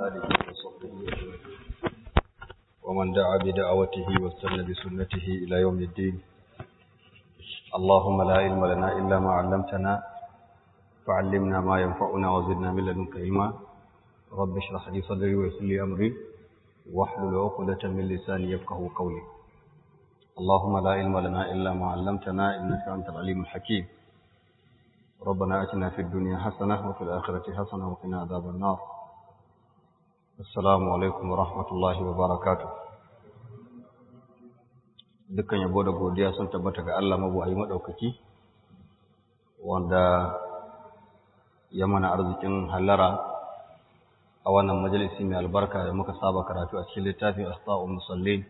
آله وصحبه أجمعين ومن دعا بدعوته واستنى بسنته إلى يوم الدين اللهم لا علم لنا إلا ما علمتنا فعلمنا ما ينفعنا وزدنا من لدنك علما رب اشرح لي صدري ويسر لي أمري واحلل عقدة من لساني يفقه قولي اللهم لا علم لنا إلا ما علمتنا إنك أنت العليم الحكيم ربنا أتنا في الدنيا حسنة وفي الآخرة حسنة وقنا عذاب النار السلام عليكم ورحمة الله وبركاته dukkan yabo da godiya sun tabbata ga Allah mabuwayi madaukaki wanda ya mana arzikin hallara a wannan majalisi mai albarka da muka saba karatu a cikin littafin Asfa'ul Musallin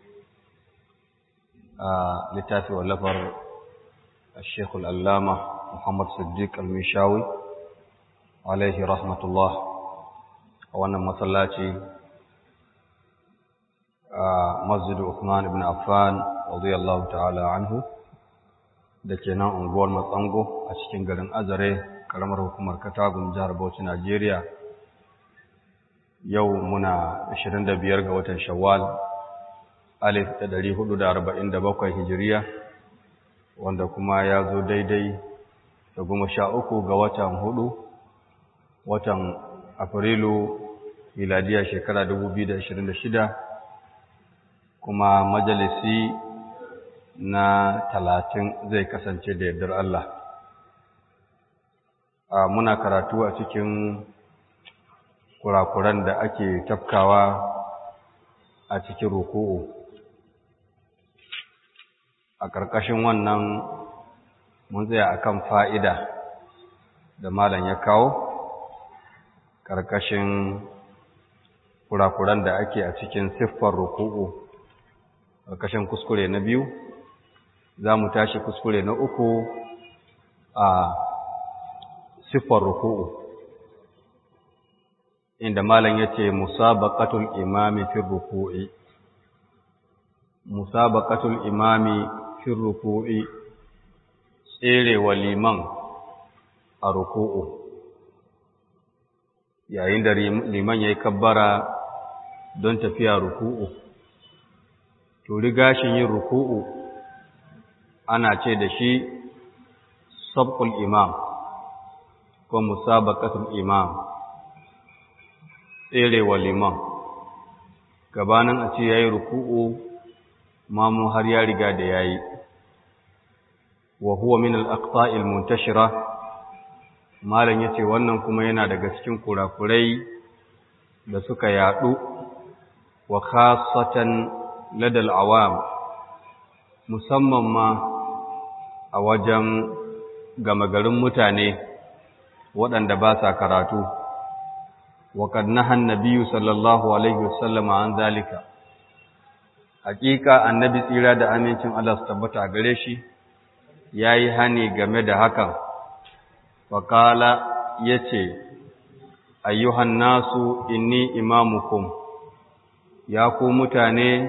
a littafi wallafar Sheikh Al-Allama Muhammad Siddiq Al-Mishawi alaihi rahmatullah a wannan masallaci a Masjid Uthman ibn Affan radiyallahu ta'ala anhu da ke nan unguwar Matsango a cikin garin Azare karamar hukumar Katagun jihar Bauchi Najeriya yau muna 25 ga watan Shawwal alif da 447 Hijiriya wanda kuma ya zo daidai da goma sha uku ga watan hudu watan Afrilu miladiya shekara 2026 kuma majalisi na talatin zai kasance da yardar Allah. A muna karatu a cikin kurakuran da ake tafkawa a cikin ruku'u. A ƙarƙashin wannan mun tsaya akan fa'ida da malam ya kawo, ƙarƙashin kurakuran da ake a cikin siffar ruku'u, ƙarƙashin kuskure na biyu. za mu tashi kuskure na uku a siffar ruku'u inda malam ya ce musabaqatul imami fi ruku'i musabaqatul imami fi ruku'i tserewa liman a ruku'u yayin da liman ya yi kabbara don tafiya ruku'u to riga shi yin ruku'u ana ce da shi sabqul imam ko musabaqatul imam tserewa liman gabanin a ce yayi ruku'u mamu har ya riga da yayi wa huwa min al-aqta'il muntashira malan yace wannan kuma yana daga cikin kurakurai da suka yadu wa khassatan ladal awam musamman ma a wajen gama garin mutane waɗanda ba sa karatu waƙad nahan nabiyu sallallahu alaihi wasallama an zalika hakika annabi tsira da amincin Allah su tabbata a gare shi yayi hani game da hakan faqala yace ayyuhan nasu inni imamukum ya ku mutane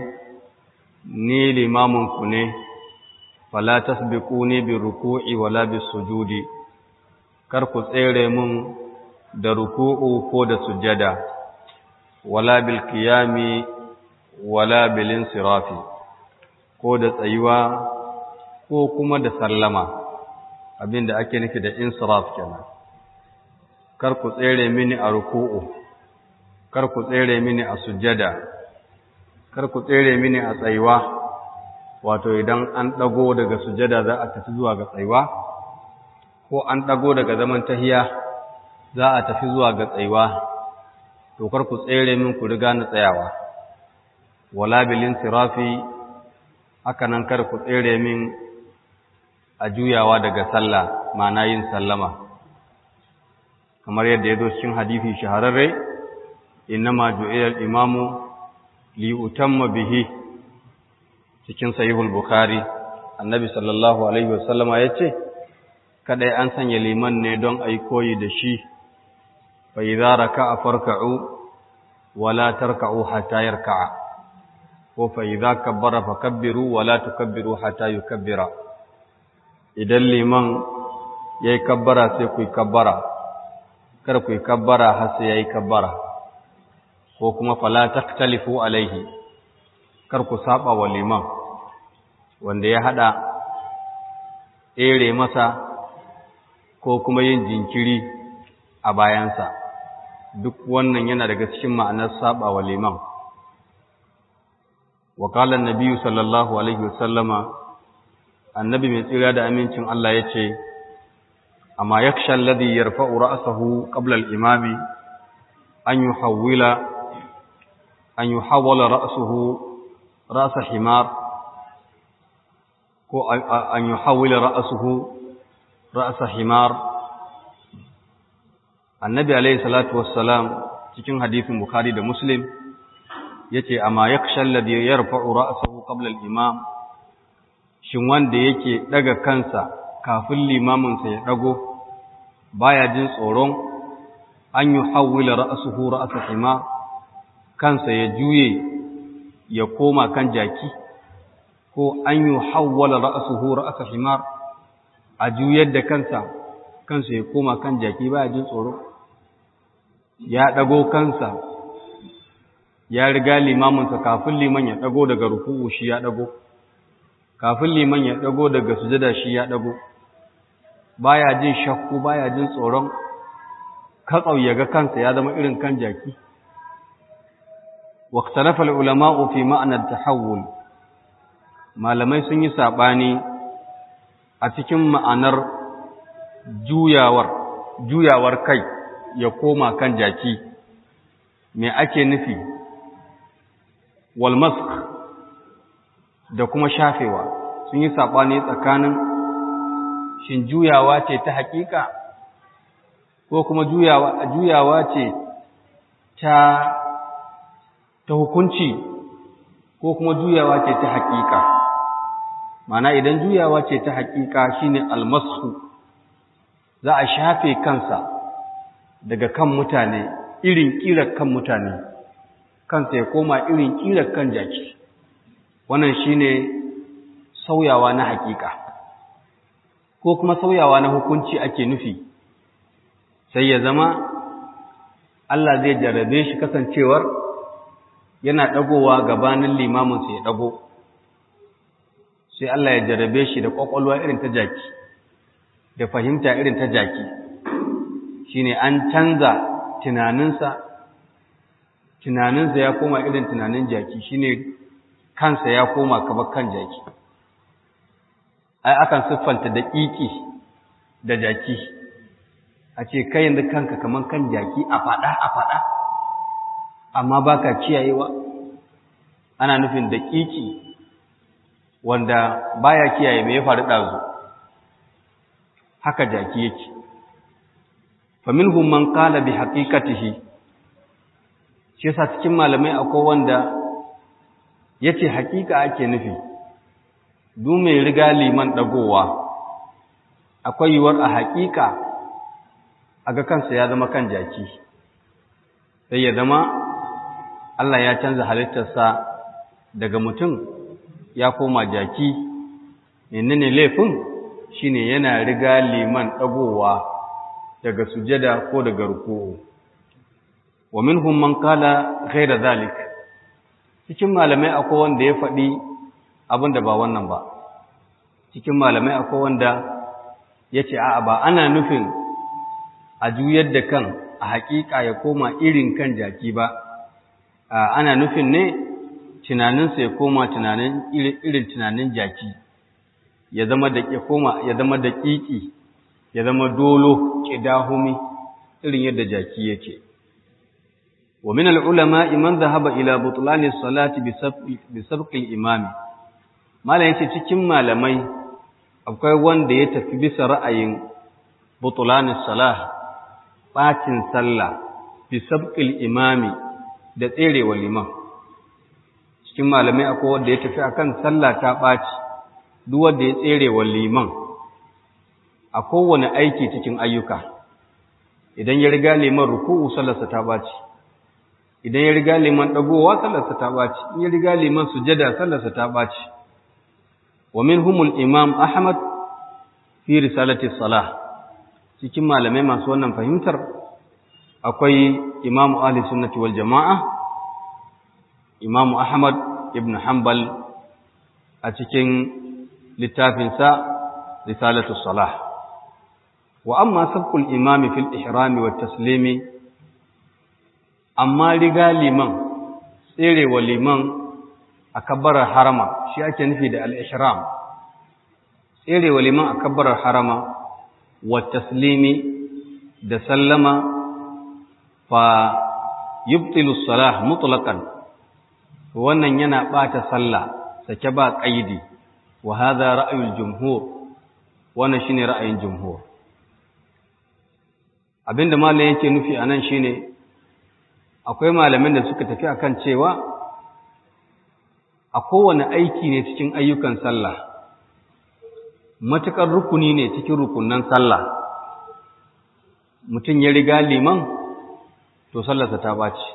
ni limamunku ne fala tasbiquni bi ruku'i wala bis sujudi kar ku tsere mun da ruku'u ko da sujada wala bil qiyami wala bil insirafi ko da tsayuwa ko kuma da sallama abinda ake nufi da insiraf kenan kar ku tsere mini a ruku'u kar ku tsere mini a sujada kar ku tsere mini a tsayuwa wato idan an ɗago daga sujada za a tafi zuwa ga tsayuwa ko an ɗago daga zaman tahiya za a tafi zuwa ga tsayuwa to kar ku tsere min ku riga na tsayawa wala bilin tirafi haka nan kar ku tsere min a juyawa daga sallah ma'ana yin sallama kamar yadda ya zo cikin hadisi shahararre innama ju'ila al-imamu li utamma bihi cikin sahihul bukhari annabi sallallahu alaihi wasallama yace kadai an sanya liman ne don ai koyi da shi fa idza raka'a farka'u wala tarka'u hatta yarka'a ko fa idza kabbara fakabbiru wala tukabbiru hatta yukabbira idan liman yayi kabbara sai ku yi kabbara kar ku yi kabbara har sai yayi kabbara ko kuma fala taktalifu alaihi kar ku saba wa liman wanda ya hada ere masa ko kuma yin jinkiri a bayansa duk wannan yana daga cikin ma'anar saba wa liman wa qala an-nabiy sallallahu alaihi wasallama annabi mai tsira da amincin Allah yace amma yakhsha alladhi yarfa'u ra'sahu qabla al-imami an yuhawwila an yuhawwala ra'suhu ra's himar ko an yuhawwila ra'suhu ra's himar annabi alayhi salatu wassalam cikin hadisin bukhari da muslim yace amma yakhsha alladhi yarfa'u ra'sahu qabla al-imam shin wanda yake daga kansa kafin limamin sa ya dago baya jin tsoron an yuhawwila ra'suhu ra's himar kansa ya juye ya koma kan jaki ko an yuhawwala ra'suhu ra's himar a juyar da kansa kansa ya koma kan jaki baya jin tsoro ya ɗago kansa ya riga limaminsa kafin liman ya ɗago daga ruku'u shi ya ɗago kafin liman ya ɗago daga sujada shi ya ɗago baya jin shakku baya jin tsoron katsau ya ga kansa ya zama irin kan jaki واختلف العلماء في معنى التحول malamai sun yi saɓani a cikin ma'anar juyawar juyawar kai ya koma kan jaki me ake nufi walmask da kuma shafewa sun yi saɓani tsakanin shin juyawa ce ta haƙiƙa ko kuma juyawa, juyawa ce ta ta hukunci ko kuma juyawa ce ta haƙiƙa mana idan juyawa ce ta haƙiƙa shine almasu za a shafe kansa daga kan mutane irin ƙirar kan mutane kansa ya koma irin ƙirar kan jaki wannan shine sauyawa na haƙiƙa ko kuma sauyawa na hukunci ake nufi sai ya zama Allah zai jarrabe shi kasancewar yana ɗagowa gabanin limaminsa ya ɗago sai Allah ya jarrabe shi da ƙwaƙwalwa irin ta jaki da fahimta irin ta jaki shine an canza tunaninsa tunaninsa ya koma irin tunanin jaki shine kansa ya koma kamar kan jaki ai akan siffanta da ƙiƙi da jaki a ce kai yanzu kanka kamar kan jaki a faɗa a faɗa amma baka kiyayewa ana nufin da ƙiƙi wanda baya kiyaye me ya faru ɗazu haka jaki yake faminhum man qala bi haqiqatihi shi yasa cikin malamai akwai wanda yace haƙiƙa ake nufi du mai riga liman dagowa akwai yiwuwar a haƙiƙa aga kansa ya zama kan jaki sai ya zama Allah ya canza halittarsa daga mutum ya koma jaki menene laifin shine yana riga liman dagowa daga sujada ko daga ruku'u wa minhum man qala ghayra zalik cikin malamai akwai wanda ya faɗi abin da ba wannan ba cikin malamai akwai wanda yace a'a ba ana nufin a juyar da kan a haƙiƙa ya koma irin kan jaki ba ana nufin ne tunaninsa ya koma tunanin irin tunanin jaki ya zama da ya koma ya zama da ƙiƙi ya zama dolo ƙidahumi irin yadda jaki yake wa min al-ulama man dhahaba ila butlan as-salati bi sabq al-imam malan yace cikin malamai akwai wanda ya tafi bisa ra'ayin butlan as-salah bacin sallah bi sabq al-imami da tserewa liman cikin malamai akwai wanda ya tafi akan sallah ta baci duk wanda ya tserewa liman a kowane aiki cikin ayyuka idan ya riga liman ruku'u sallarsa ta baci idan ya riga liman dagowa sallarsa ta baci in ya riga liman sujada sallarsa ta baci wa minhumul imam ahmad fi risalati salah cikin malamai masu wannan fahimtar akwai imam ahli sunnati wal jamaa imamu ahmad ibn hanbal a cikin littafinsa risalatu salah wa amma sabqul imami fil ihrami wat taslimi amma riga liman tserewa liman a kabbarar harama shi ake nufi da al-ihram tserewa liman a kabbarar harama wa taslimi da sallama fa yubtilu salah mutlaqan wannan yana bata sallah sake ba qaidi wa hadha ra'yul jumhur wannan shine ra'ayin jumhur abinda malamin yake nufi anan shine akwai malamin da suka tafi akan cewa a kowane aiki ne cikin ayyukan sallah matukar rukuni ne cikin rukunan sallah mutum ya riga liman to sallarsa ta ɓaci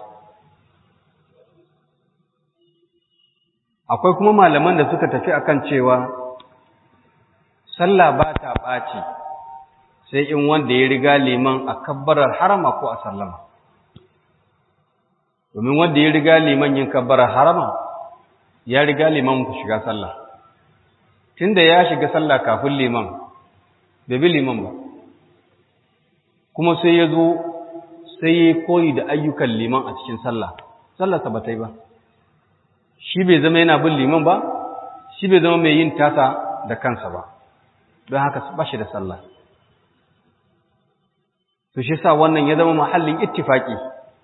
akwai kuma malaman da suka tafi akan cewa sallah ba ta ɓaci sai in wanda ya riga liman a kabbarar harama ko a sallama domin wanda ya riga liman yin kabbarar harama ya riga liman ku shiga sallah tunda ya shiga sallah kafin liman bai bi liman ba kuma sai ya zo sai ya koyi da ayyukan liman a cikin sallah sallarsa ba ta yi ba shi bai zama yana bin liman ba shi bai zama mai yin tasa da kansa ba don haka ba shi da sallah to shi sa wannan ya zama mahallin ittifaki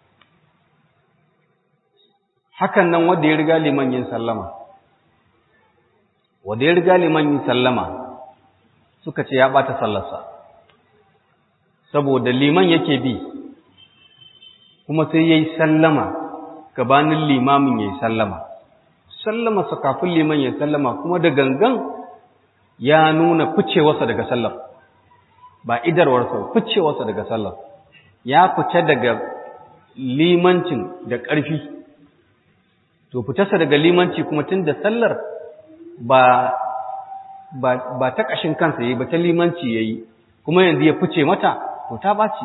hakan nan wanda ya riga liman yin sallama wanda ya riga liman yin sallama suka ce ya bata sallarsa saboda liman yake bi kuma sai yayi sallama gabanin limamin yayi sallama sallama sa kafin liman yayi sallama kuma da gangan ya nuna ficewarsa daga sallar ba idarwarsa ficewarsa daga sallar ya fice daga limancin da ƙarfi to fitarsa daga limanci kuma tun da sallar ba ba ba ta ƙashin kansa yayi ba ta limanci yayi kuma yanzu ya fice mata to ta ɓaci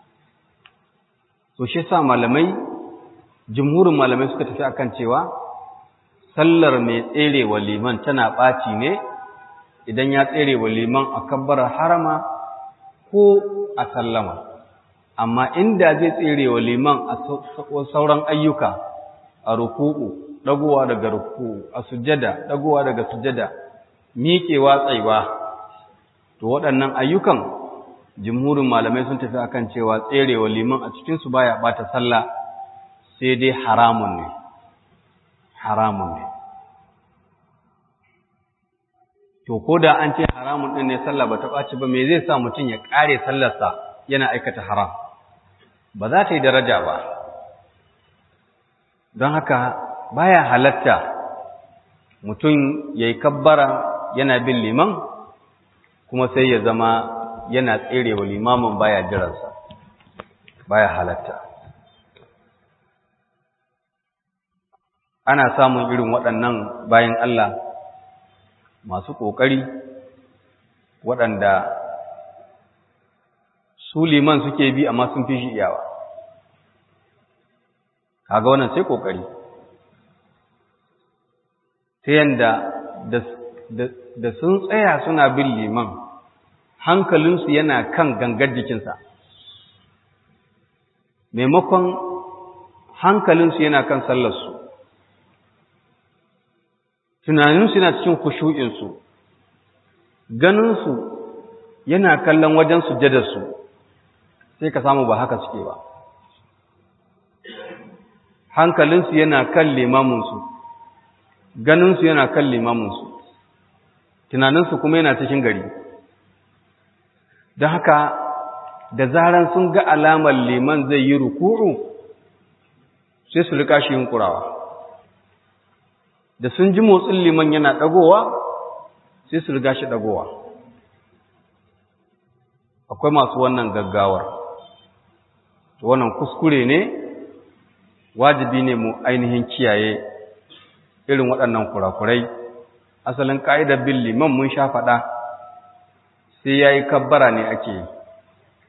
to shi sa malamai jumhurin malamai suka tafi akan cewa sallar mai tserewa liman tana ɓaci ne idan ya tserewa liman a kabbar harama ko a sallama amma inda zai tserewa liman a sauran ayyuka a ruku'u dagowa daga ruku'u a sujjada dagowa daga sujjada miƙewa tsaiwa to waɗannan ayyukan jumhurin malamai sun tafi akan cewa tserewa liman a cikinsu baya bata sallah sai dai haramun ne haramun ne to ko da an ce haramun ɗin ne sallah ba ta ɓaci ba me zai sa mutum ya ƙare sallarsa yana aikata haram ba za ta yi daraja ba don haka baya halatta mutum ya yi kabbara yana bin liman kuma sai ya zama yana tserewa limamin baya jiransa baya halatta ana samun irin waɗannan bayan Allah masu ƙoƙari waɗanda su liman suke bi amma sun fi shi iyawa kaga wannan sai ƙoƙari ta yanda da sun tsaya suna bin liman hankalinsu yana kan gangar jikinsa maimakon hankalinsu yana kan sallarsu tunaninsu yana cikin kushu'insu ganinsu yana kallon wajen sujadarsu sai ka samu ba haka suke ba hankalinsu yana kan limaminsu ganinsu yana kan limaminsu tunaninsu kuma yana cikin gari don haka da zaran sun ga alamar liman zai yi ruku'u sai su rika shi yunkurawa da sun ji motsin liman yana ɗagowa sai su riga shi ɗagowa akwai masu wannan gaggawar wannan kuskure ne wajibi ne mu ainihin kiyaye irin waɗannan kurakurai asalin ƙa'idar bin liman mun sha faɗa sai ya yi kabbara ne ake yi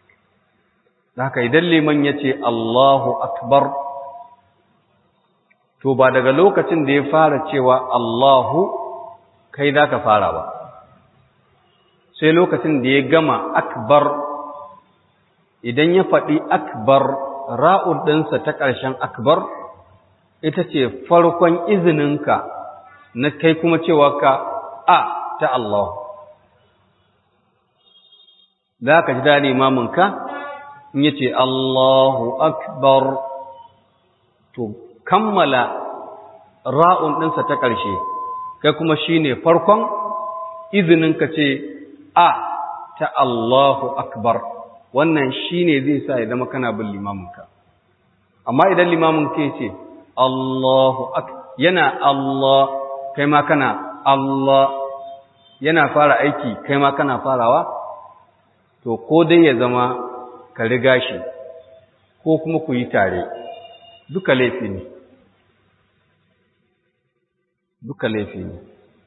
haka idan liman ya ce Allahu akbar to ba daga lokacin da ya fara cewa Allahu kai za ka fara ba sai lokacin da ya gama akbar idan ya faɗi akbar ra'ud ɗinsa ta ƙarshen akbar ita ce farkon izininka na kai kuma cewa ka a ta Allah za ka ji daɗi mamunka in yace Allahu akbar to kammala ra'un ɗinsa ta ƙarshe kai kuma shine farkon izinin ka ce a ta Allahu akbar wannan shine zai sa ya zama kana bin limaminka amma idan limamin ke ce Allahu ak yana Allah kai ma kana Allah yana fara aiki kai ma kana farawa to ko dai ya zama ka riga shi ko kuma ku yi tare duka laifi ne duka laifi ne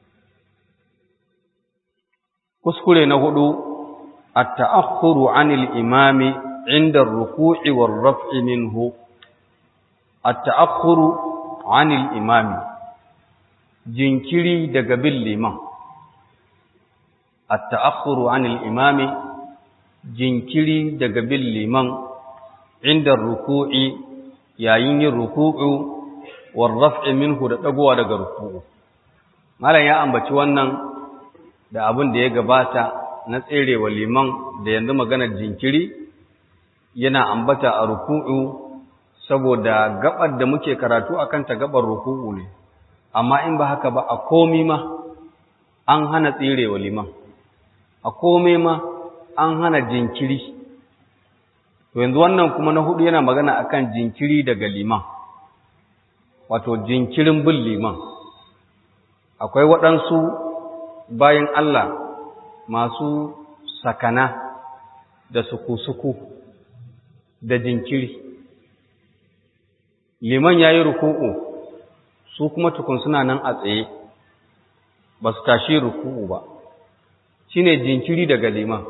kuskure na hudu at-ta'akhkhuru 'anil imami 'inda ar-ruku'i war-raf'i minhu at-ta'akhkhuru 'anil imami jinkiri daga bin liman at-ta'akhkhuru 'anil imami jinkiri daga bin liman inda ruku'i yayin yin ruku'u war raf'i minhu da dagowa daga ruku'u malam ya ambaci wannan da abin da ya gabata na tserewa liman da yanzu maganar jinkiri yana ambata a ruku'u saboda gabar da muke karatu akan ta gabar ruku'u ne amma in ba haka ba a komi ma an hana tserewa liman a komai ma an hana jinkiri to yanzu wannan kuma na hudu yana magana akan jinkiri daga liman wato jinkirin bin liman akwai waɗansu bayan Allah masu sakana da suku-suku da jinkiri liman ya yi ruku'u su kuma tukun suna nan a tsaye ba su tashi ruku'u ba shine jinkiri daga liman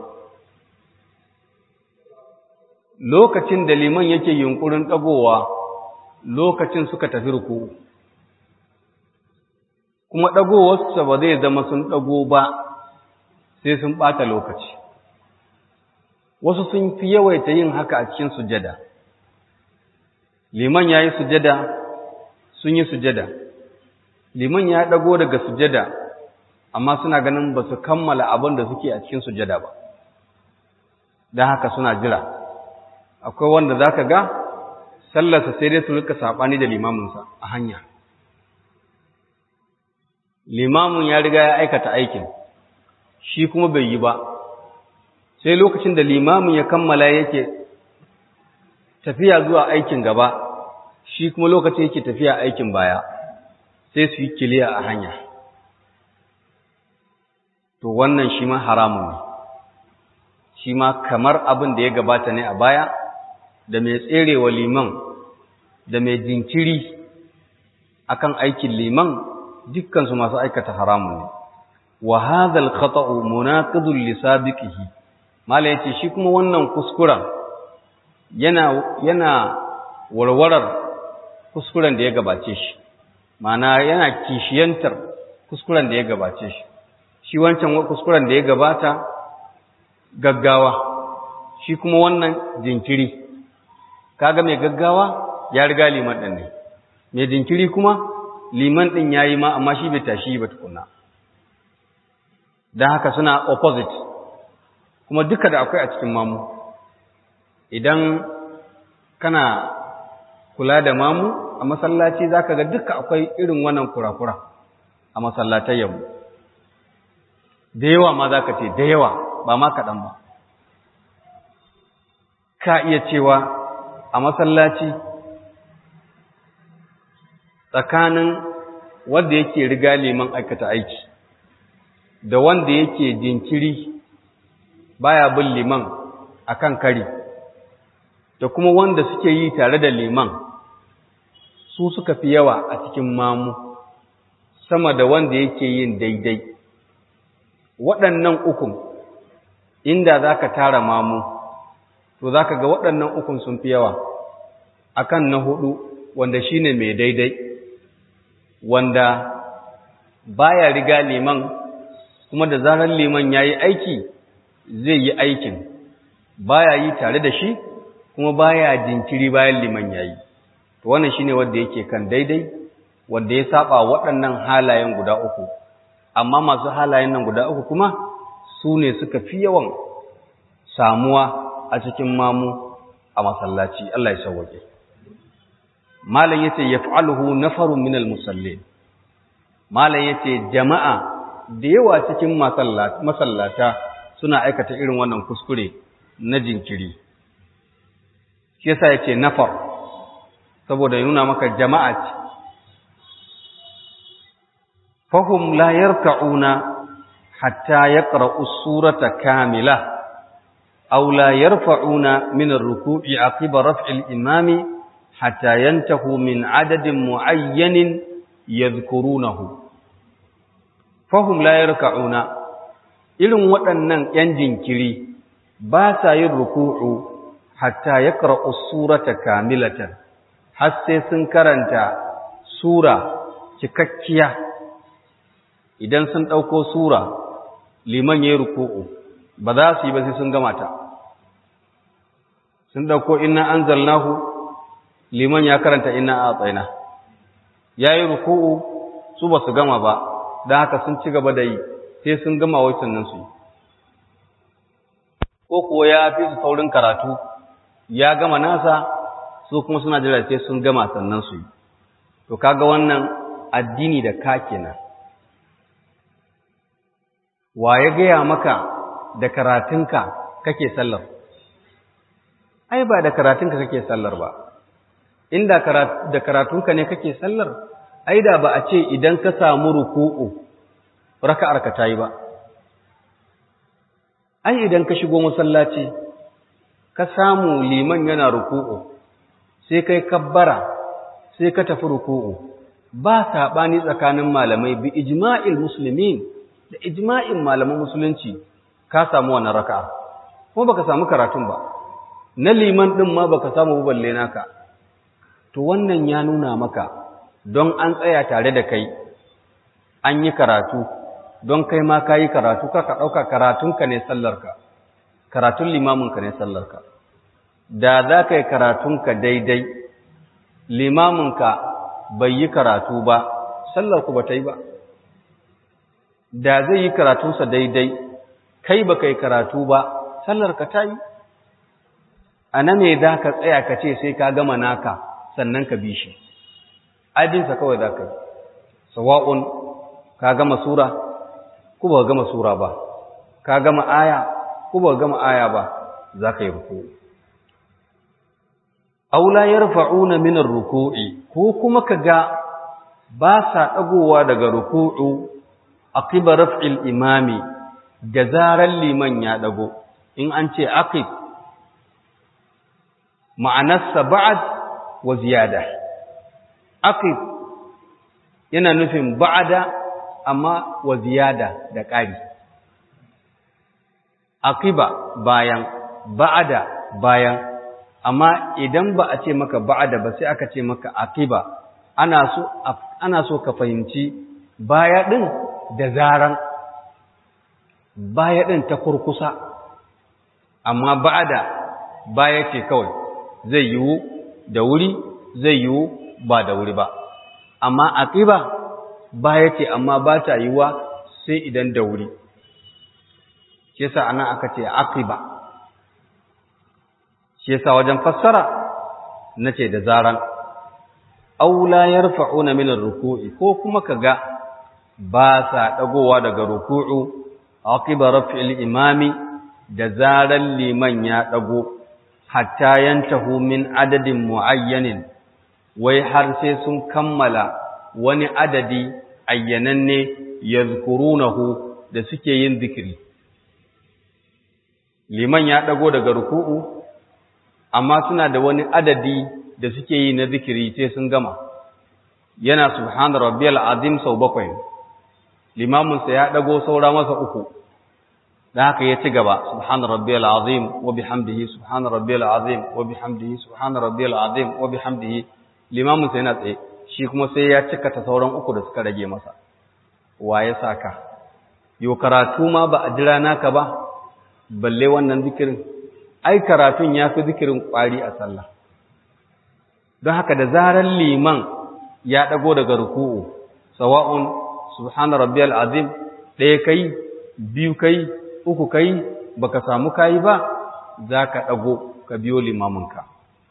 lokacin da liman yake yunkurin ɗagowa lokacin suka tafi ruku kuma ɗagowarsa ba zai zama sun ɗago ba sai sun ɓata lokaci wasu sun fi yawaita yin haka a cikin sujada liman ya yi sujada sun yi sujada liman ya ɗago daga sujada amma suna ganin ba su kammala abin da suke a cikin sujada ba don haka suna jira akwai wanda za ka ga sallarsa sai dai su rika saɓani da limaminsa a hanya limamin ya riga ya aikata aikin shi kuma bai yi ba sai lokacin da limamin ya kammala yake tafiya zuwa aikin gaba shi kuma lokacin yake tafiya aikin baya sai su yi kiliya a hanya to wannan shi ma haramun ne shi ma kamar abin da ya gabata ne a baya da mai tserewa liman da mai jinkiri akan aikin liman dukkansu masu aikata haramun ne wa hadhal khata'u munaqidun li sabiqihi mala yace shi kuma wannan kuskuren yana yana warwarar kuskuren da ya gabace shi ma'ana yana kishiyantar kuskuren da ya gabace shi shi wancan kuskuren da ya gabata gaggawa shi kuma wannan jinkiri kaga mai gaggawa ya riga liman ɗin ne mai jinkiri kuma liman ɗin ya yi ma amma shi bai tashi ba tukuna don haka suna opposite kuma duka da akwai a cikin mamu idan kana kula da mamu a masallaci za ka ga duka akwai irin wannan kurakura a masallatayyanmu da yawa ma za ka ce da yawa ba ma kaɗan ba ka iya cewa a masallaci tsakanin wanda yake riga liman aikata aiki da wanda yake jinkiri baya bin liman akan kari da kuma wanda suke yi tare da liman su suka fi yawa a cikin mamu sama da wanda yake yin daidai waɗannan ukun inda za ka tara mamu to za ka ga waɗannan ukun sun fi yawa akan na hudu wanda shine mai daidai wanda baya riga liman kuma da zarar liman yayi aiki zai yi aikin baya yi tare da shi kuma baya jinkiri bayan liman yayi to wannan shine wanda yake kan daidai wanda ya saba waɗannan halayen guda uku amma masu halayen nan guda uku kuma su ne suka fi yawan samuwa a cikin mamu a masallaci Allah ya sauwake malam yace yaf'aluhu nafarun minal musallin malam yace jama'a da yawa cikin masallata suna aikata irin wannan kuskure na jinkiri shi yasa yace nafar saboda ya nuna maka jama'a ce fahum la yarka'una hatta yaqra'u surata kamila aw la yarfa'una min ar-ruku'i aqiba raf'il imami hatta yantahu min adadin mu'ayyanin yadhkurunahu fahum la yarka'una irin waɗannan ‘yan jinkiri ba sa yin ruku'u hatta ya ƙara'u surata kamilatan, har sai sun karanta sura cikakkiya idan sun ɗauko sura liman ya yi ruku'u ba za su yi ba sai sun gama ta. Sun ɗauko ina an zalnahu liman ya karanta ina a tsaina, ya yi ruku'u su ba su gama ba, don haka sun ci gaba da yi. sai sun gama wai sannan su yi ko kuwa ya fi su saurin karatu ya gama nasa su kuma suna jira sai sun gama sannan su yi to kaga wannan addini da ka kenan wa ya gaya maka da karatunka kake sallar ai ba da karatunka kake sallar ba inda da karatunka ne kake sallar ai da ba a ce idan ka samu ruku'u raka'ar ka tayi ba ai idan ka shigo masallaci ka samu liman yana ruku'u sai kai kabbara sai ka tafi ruku'u ba sabani tsakanin malamai bi ijma'il muslimin da ijma'in malaman musulunci ka samu wannan raka'a kuma baka samu karatun ba na liman din ma baka samu balle naka to wannan ya nuna maka don an tsaya tare da kai an yi karatu don kai ma ka yi karatu ka ka ɗauka karatunka ne sallarka karatun limaminka ne sallarka da za ka yi karatunka daidai limaminka bai yi karatu ba sallarku ba ta yi ba da zai yi karatunsa daidai kai ba ka yi karatu ba sallarka ta yi a na me za ka tsaya ka ce sai ka gama naka sannan ka bi shi abinsa kawai za ka yi sawa'un ka gama sura ko ba gama sura ba ka gama aya ko ba gama aya ba za ka yi ruku aula yarfa'una min ar-ruku'i ko kuma kaga ba sa dagowa daga ruku'u aqiba raf'il imami da zaran liman ya dago in an ce aqib ma'anarsa ba'd wa ziyada aqib yana nufin ba'da amma wa ziyada da ƙari aqiba bayan ba'ada bayan amma idan ba a ce maka ba'ada ba sai aka ce maka aqiba ana so ana so ka fahimci baya din da zaran baya din ta kurkusa amma ba'ada baya ce kawai zai yiwu da wuri zai yiwu ba da wuri ba amma aqiba baya ce amma ba ta yiwa sai idan da wuri shi yasa anan aka ce aqiba shi yasa wajen fassara nace da zaran aw la yarfa'una min ar-ruku'i ko kuma kaga ba sa dagowa daga ruku'u aqiba raf'il imami da zaran liman ya dago hatta yantahu min adadin muayyanin wai har sai sun kammala wani adadi ayyananne yazkurunahu da suke yin zikiri liman ya dago daga ruku'u amma suna da wani adadi da suke yi na zikiri sai sun gama yana subhana rabbiyal azim sau bakwai limamin sa ya dago saura masa uku dan haka ya ci gaba subhana rabbiyal azim wa bihamdihi subhana rabbiyal azim wa bihamdihi subhana rabbiyal azim wa bihamdihi limamin sa yana tsaye shi kuma sai ya cika ta sauran uku da suka rage masa wa ya saka yo karatu ma ba a jira naka ba balle wannan zikirin ai karatun ya fi zikirin ƙwari a sallah don haka da zarar liman ya ɗago daga ruku'u sawa'un subhana rabbiyal azim ɗaya kai biyu kai uku kai baka samu kayi ba za ka ɗago ka biyo limaminka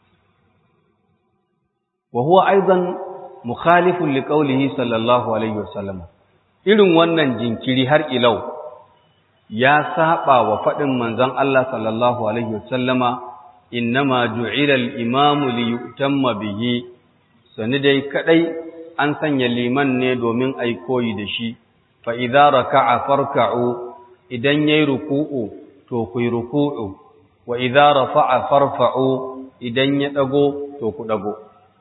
wa huwa aizan mukhalifun liqaulihi sallallahu alaihi wasallam irin wannan jinkiri har ilau ya saba wa faɗin manzon Allah sallallahu alaihi wasallama innama ju'ila al-imamu li yu'tamma bihi sani dai kadai an sanya liman ne domin ai koyi da shi fa idza raka'a farka'u idan yayi ruku'u to ku yi ruku'u wa idza rafa'a farfa'u idan ya dago to ku dago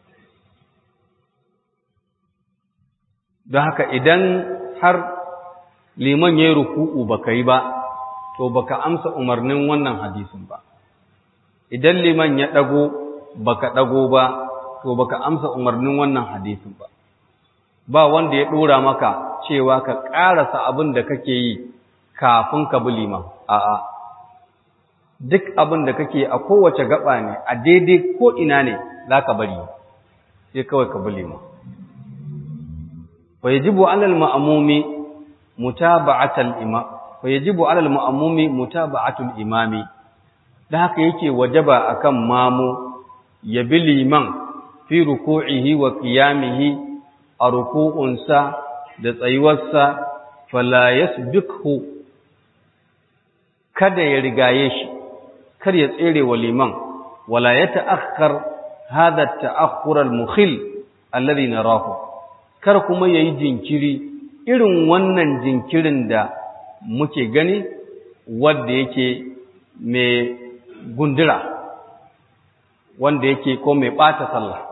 don haka idan har liman yayi ruku'u baka yi ba to baka amsa umarnin wannan hadisin ba idan liman ya dago baka dago ba to baka amsa umarnin wannan hadisin ba ba wanda ya dora maka cewa ka karasa abin da kake yi kafin ka bi liman a'a duk abin da kake a kowace gaba ne a daidai ko ina ne zaka bari sai kawai ka bi liman wa yajibu 'ala al-ma'mumi mutaba'atul imam wa yajibu 'ala al-ma'mumi mutaba'atul imami da haka yake wajaba akan mamu ya bi liman fi ruku'ihi wa qiyamihi a ruku'unsa da tsayuwarsa fala yasbiqhu kada ya rigaye shi kar ya tsere wa liman wala ya ta'akhkhar hadha at-ta'akhkhur al-mukhil alladhi narahu kar kuma yayi jinkiri irin wannan jinkirin da muke gani wanda yake mai gundura wanda yake ko mai bata sallah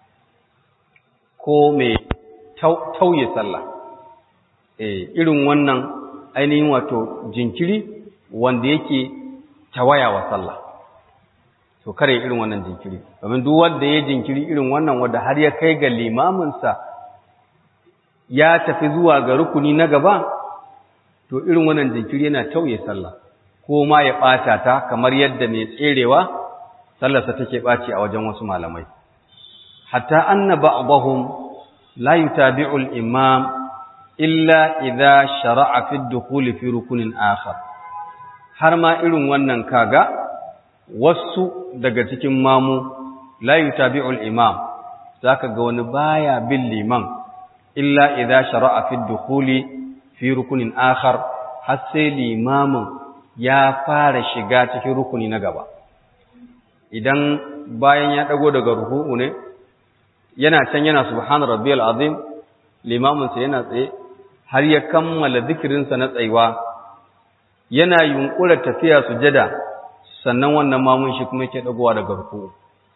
ko mai tauye sallah eh irin wannan ainihin wato jinkiri wanda yake tawaya wa sallah to kare irin wannan jinkiri domin duk wanda ya jinkiri irin wannan wanda har ya kai ga limaminsa ya tafi zuwa ga rukuni na gaba to irin wannan jinkiri yana tauye sallah ko ma ya ɓata ta kamar yadda mai tserewa sallarsa take ɓaci a wajen wasu malamai hatta anna ba'dahum la yutabi'u al-imam illa idha shara'a fi ad-dukhul fi rukunin akhar har ma irin wannan kaga wasu daga cikin mamu la yutabi'u al-imam zaka ga wani baya bin liman illa idha shara'a fi ad-dukhul fi rukunin akhar har sai limamin ya fara shiga cikin rukuni na gaba idan bayan ya dago daga ruku'u ne yana can yana subhana rabbiyal azim limamin sa yana tsaye har ya kammala zikirinsa na tsayuwa yana yunkura tafiya sujada sannan wannan mamun shi kuma yake dagowa daga ruku'u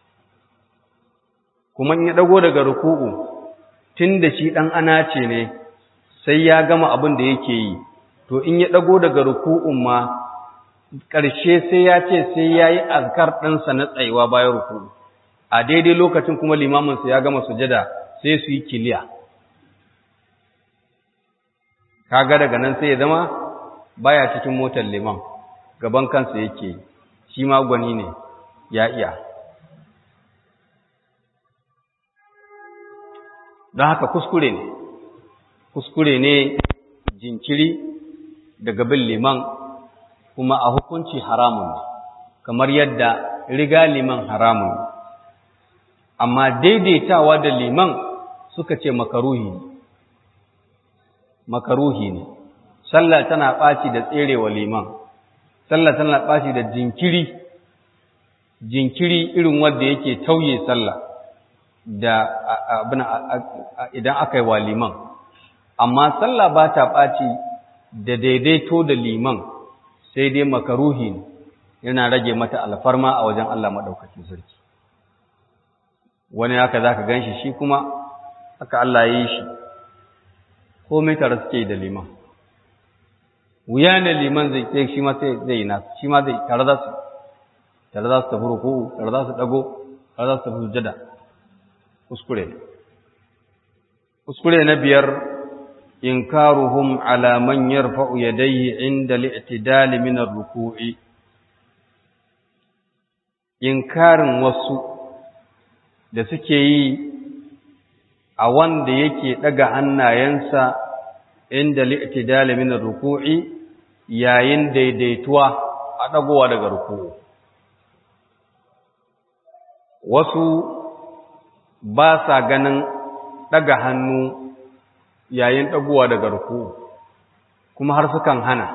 kuma in ya dago daga ruku'u tunda shi dan anace ne sai ya gama abin da yake yi to in ya dago daga ruku'un ma ƙarshe sai ya ce sai ya yi azkar ɗinsa na tsayuwa bayan ruku'u a daidai lokacin kuma limaminsa ya gama sujada sai su yi kiliya kaga daga nan sai ya zama baya cikin motar liman gaban kansa yake shi ma gwani ne ya iya don haka kuskure ne kuskure ne jinkiri daga bin liman kuma a hukunci haramun ne kamar yadda riga liman haramun ne amma daidaitawa da liman suka ce makaruhi ne makaruhi ne sallah tana ɓaci da tserewa liman sallah tana ɓaci da jinkiri jinkiri irin wanda yake tauye sallah da abin idan aka yi wa liman amma sallah ba ta ɓaci da daidaito da liman sai dai makaruhi ne yana rage mata alfarma a wajen Allah maɗaukacin sarki wani haka za ka gan shi shi kuma haka Allah ya yi shi komai tare suke da liman wuya ne liman zai ce shi ma sai zai yi nasu shi ma zai tare za su tare za su tafi ruku'u tare za su dago tare za su tafi sujada kuskure ne kuskure na biyar inkaruhum ala man yarfa'u yadayhi inda al-i'tidal min ar-ruku'i inkarin wasu da suke yi a wanda yake daga hannayensa inda al-i'tidal min ar-ruku'i yayin daidaituwa a dagowa daga ruku'u wasu ba sa ganin ɗaga hannu yayin ɗagowa daga ruku kuma har sukan hana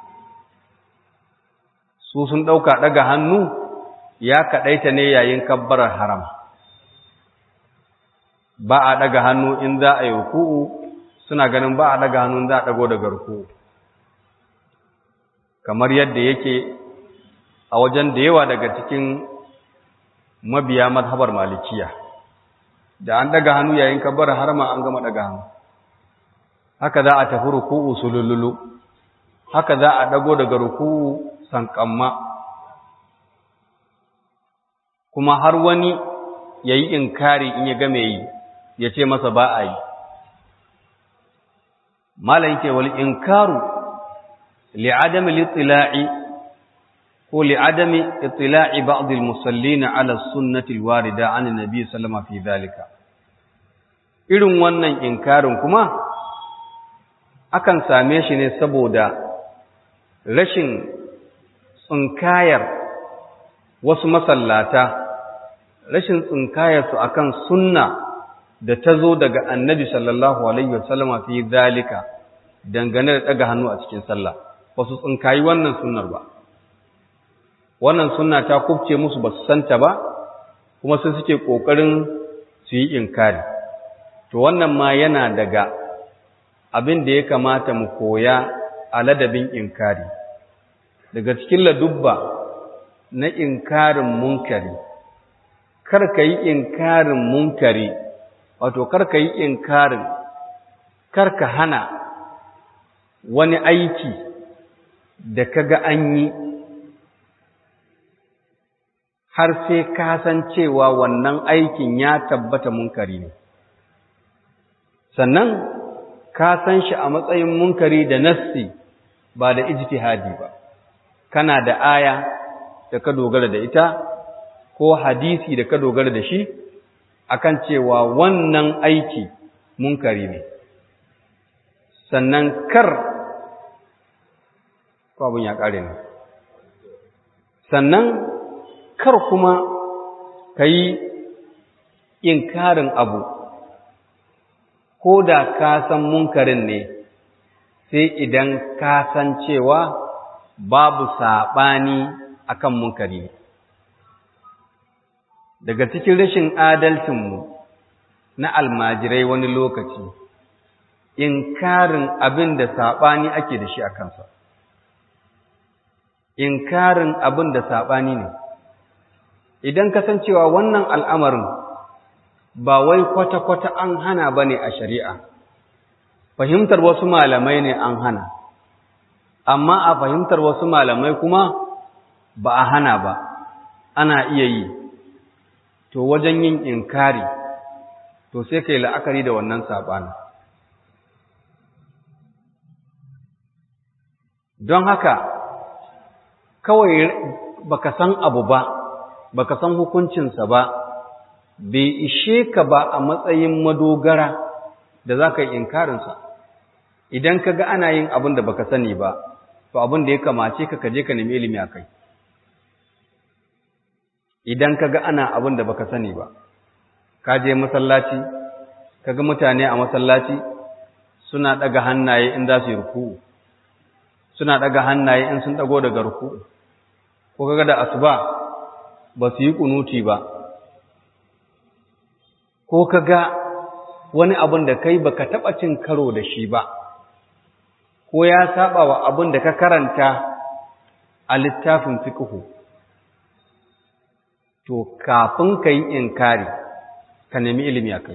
su sun ɗauka ɗaga hannu ya kaɗaita ne yayin kabbarar haram ba a ɗaga hannu in za a yi ruku'u suna ganin ba a ɗaga hannu in za a ɗago daga ruku'u kamar yadda yake a wajen da yawa daga cikin mabiya mazhabar malikiya da an daga hannu yayin kabbar harma an gama daga hannu haka za a tafi ruku'u sulululu haka za a dago daga ruku'u sankamma kuma har wani yayi inkari in ya ga me yi ya ce masa ba a yi malam yake wal inkaru li'adam al-ittila'i ko li'adami ittila'i ba'd al-musallin 'ala as-sunnati al-warida 'an an-nabi sallallahu fi dhalika irin wannan inkarin kuma akan same shi ne saboda rashin tsinkayar wasu masallata rashin tsinkayar su akan sunna da ta zo daga annabi sallallahu alaihi wasallama fi dhalika dangane da daga hannu a cikin sallah wasu tsinkayi wannan sunnar ba wannan sunna ta kubce musu ba su santa ba kuma sai suke ƙoƙarin su yi inkari to wannan ma yana daga abin da ya kamata mu koya a ladabin inkari daga cikin ladubba na inkarin munkari kar ka yi inkarin munkari wato kar ka yi inkarin kar ka hana wani aiki da kaga an yi har sai ka san cewa wannan aikin ya tabbata munkari ne sannan ka san shi a matsayin munkari da nassi ba da ijtihadi ba kana da aya da ka dogara da ita ko hadisi da ka dogara da shi akan cewa wannan aiki munkari ne sannan kar ko abin ya kare ne sannan kar kuma ka yi inkarin abu ko da ka san munkarin ne sai idan ka san cewa babu saɓani akan munkari ne daga cikin rashin adalcinmu na almajirai wani lokaci inkarin abin da saɓani ake da shi a kansa inkarin abin da saɓani ne idan kasancewa wannan al'amarin ba wai kwata-kwata an hana ba ne a shari'a, fahimtar wasu malamai ne an hana, amma a fahimtar wasu malamai kuma ba a hana ba, ana iya yi, to wajen yin inkari, to sai ka yi la'akari da wannan saɓani. Don haka, kawai baka san abu ba, baka san hukuncinsa ba, bai ishe ka ba a matsayin madogara da za ka yi inkarinsa idan ka ga ana yin abin da baka sani ba to abin da ya kamace ka kaje ka nemi ilimi a kai idan ka ga ana abin da baka sani ba ka je masallaci ka ga mutane a masallaci suna ɗaga hannaye in za su yi ruku'u suna ɗaga hannaye in sun ɗago daga ruku'u ko kaga da asuba ba su yi kunuti ba ko ka ga wani abin da kai baka taɓa cin karo da shi ba, ko ya saba wa abin da ka karanta a littafin fiƙihu, to kafin ka yi inkari ka nemi ilimi a kai.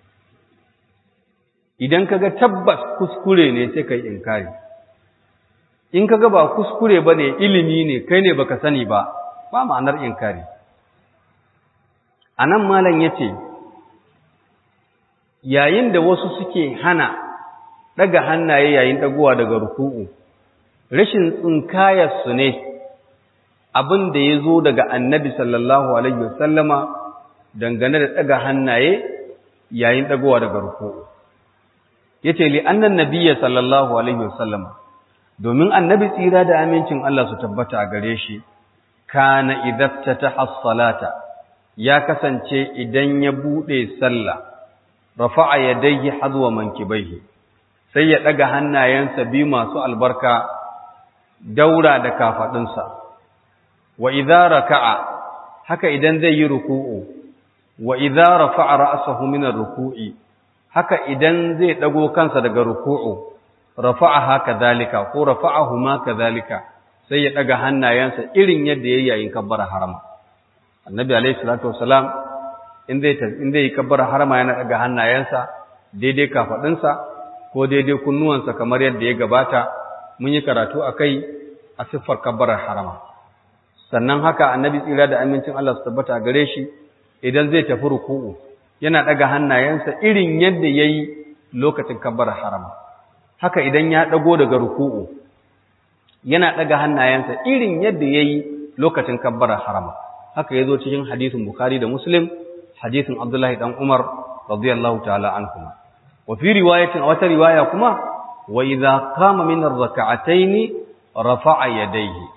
Idan ka ga tabbas kuskure ne sai ka yi inkari, in ka ga ba kuskure ba ne ilimi ne kai ne baka sani ba, ba ma'anar inkari. A nan malam ya ce, yayin da wasu suke hana daga hannaye yayin dagowa daga ruku'u rashin tsinkayarsu ne abin da ya zo daga annabi sallallahu alaihi wasallama dangane da daga hannaye yayin dagowa daga ruku'u yace li annan nabiyya sallallahu alaihi wasallama domin annabi tsira da amincin Allah su tabbata a gare shi kana idaftataha as-salata ya kasance idan ya bude sallah rafa'a yadayhi hadwa mankibaihi sai ya daga hannayensa biyu masu albarka daura da kafadunsa wa idza raka'a haka idan zai yi ruku'u wa idza rafa'a ra'sahu min ar-ruku'i haka idan zai dago kansa daga ruku'u rafa'aha kadhalika ko rafa'ahuma kadhalika sai ya daga hannayensa irin yadda yayi yayin kabbara harama annabi alayhi salatu wasalam in zai in zai kabbara harama yana daga hannayensa daidai kafadinsa ko daidai kunnuwansa kamar yadda ya gabata mun yi karatu akai a siffar kabbarar harama sannan haka annabi tsira da amincin Allah su tabbata gare shi idan zai tafi ruku'u yana daga hannayensa irin yadda yayi lokacin kabbarar harama haka idan ya dago daga ruku'u yana daga hannayensa irin yadda yayi lokacin kabbarar harama haka yazo cikin hadisin bukhari da muslim hadisin abdullahi dan umar radiyallahu ta'ala anhuma wa fi riwayatin a wata riwaya kuma wa idza qama min ar-rak'atayn rafa'a yadayhi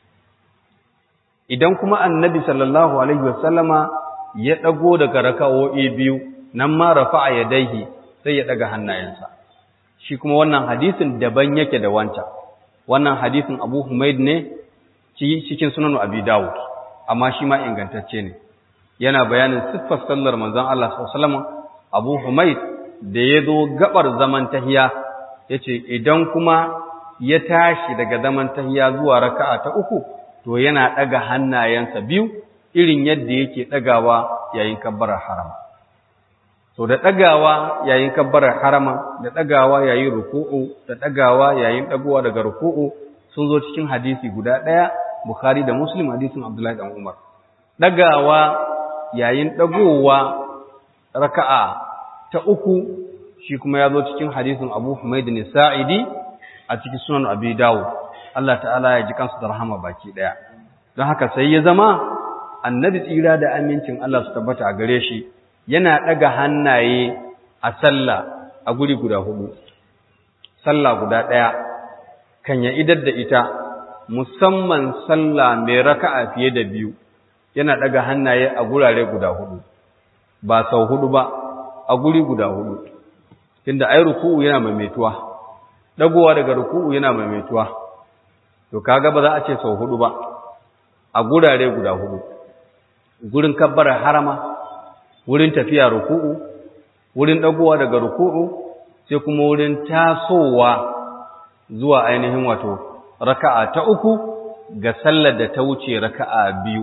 idan kuma annabi sallallahu alaihi wasallama ya dago daga raka'o'i biyu nan ma rafa'a yadayhi sai ya daga hannayensa shi kuma wannan hadisin daban yake da wancan wannan hadisin Abu Humaid ne cikin sunan Abi Dawud amma shi ma ingantacce ne yana bayanin siffar sallar manzon Allah sallallahu alaihi wasallam Abu Humaid da ya zo gabar zaman tahiya yace idan kuma ya tashi daga zaman tahiya zuwa raka'a ta uku to yana daga hannayensa biyu irin yadda yake dagawa yayin kabbarar harama to da dagawa yayin kabbarar harama da dagawa yayin ruku'u da dagawa yayin dagowa daga ruku'u sun zo cikin hadisi guda daya Bukhari da Muslim hadisin Abdullahi dan Umar dagawa yayin dagowa raka'a ta uku shi kuma ya zo cikin hadisin Abu Humaid Sa'idi a cikin sunan Abi Dawud Allah ta'ala ya ji kansu da rahama baki daya don haka sai ya zama annabi tsira da amincin Allah su tabbata a gare shi yana daga hannaye a sallah a guri guda hudu sallah guda daya kan ya idar da ita musamman sallah mai raka'a fiye da biyu yana daga hannaye a gurare guda hudu ba sau hudu ba a guri guda hudu tunda ai ruku'u yana maimaituwa dagowa daga ruku'u yana maimaituwa to kaga ba za a ce sau hudu ba a gurare guda hudu gurin kabbarar harama wurin tafiya ruku'u wurin dagowa daga ruku'u sai kuma wurin tasowa zuwa ainihin wato raka'a ta uku ga sallar da ta wuce raka'a biyu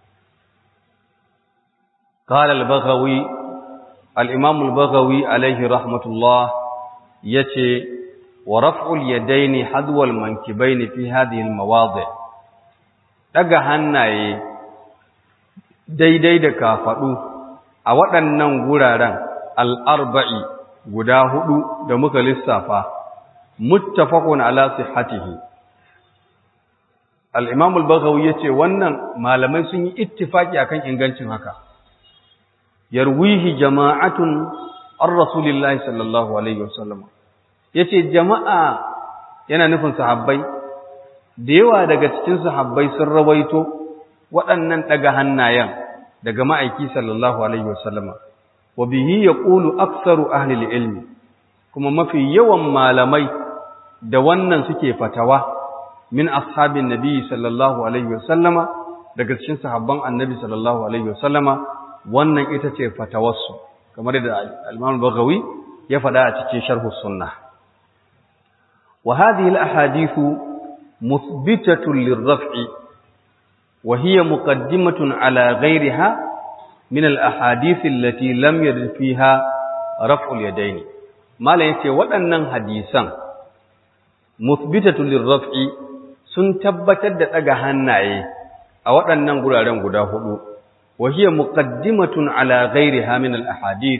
قال البغوي الإمام البغوي عليه رحمة الله يتي ورفع اليدين حذو المنكبين في هذه المواضع daga hannaye daidai da kafaɗu a waɗannan guraren al'arba'i guda hudu da muka lissafa muttafaqun ala sihhatihi al-imam al-baghawi yace wannan malamai sun yi ittifaki akan ingancin haka yarwihi jama'atun ar rasulillahi sallallahu alaihi wasallam yace jama'a yana nufin sahabbai da yawa daga cikin sahabbai sun rawaito waɗannan daga hannayen daga ma'aiki sallallahu alaihi wasallam wa bihi yaqulu aktsaru ahli ilmi kuma mafi yawan malamai da wannan suke fatawa min ashabin nabi sallallahu alaihi wasallama daga cikin sahabban annabi sallallahu alaihi wasallama wannan ita ce fatawarsu kamar da al-Imam Baghawi ya faɗa a cikin Sharh Sunnah wa hadhihi al-ahadithu muthbitatun lirraf'i wa hiya muqaddimatun ala ghayriha min al-ahadith allati lam yarid fiha raf'u al-yadayn mala yace waɗannan hadisan muthbitatun lirraf'i sun tabbatar da daga hannaye a waɗannan guraren guda hudu وهي مقدمة على غيرها من الأحاديث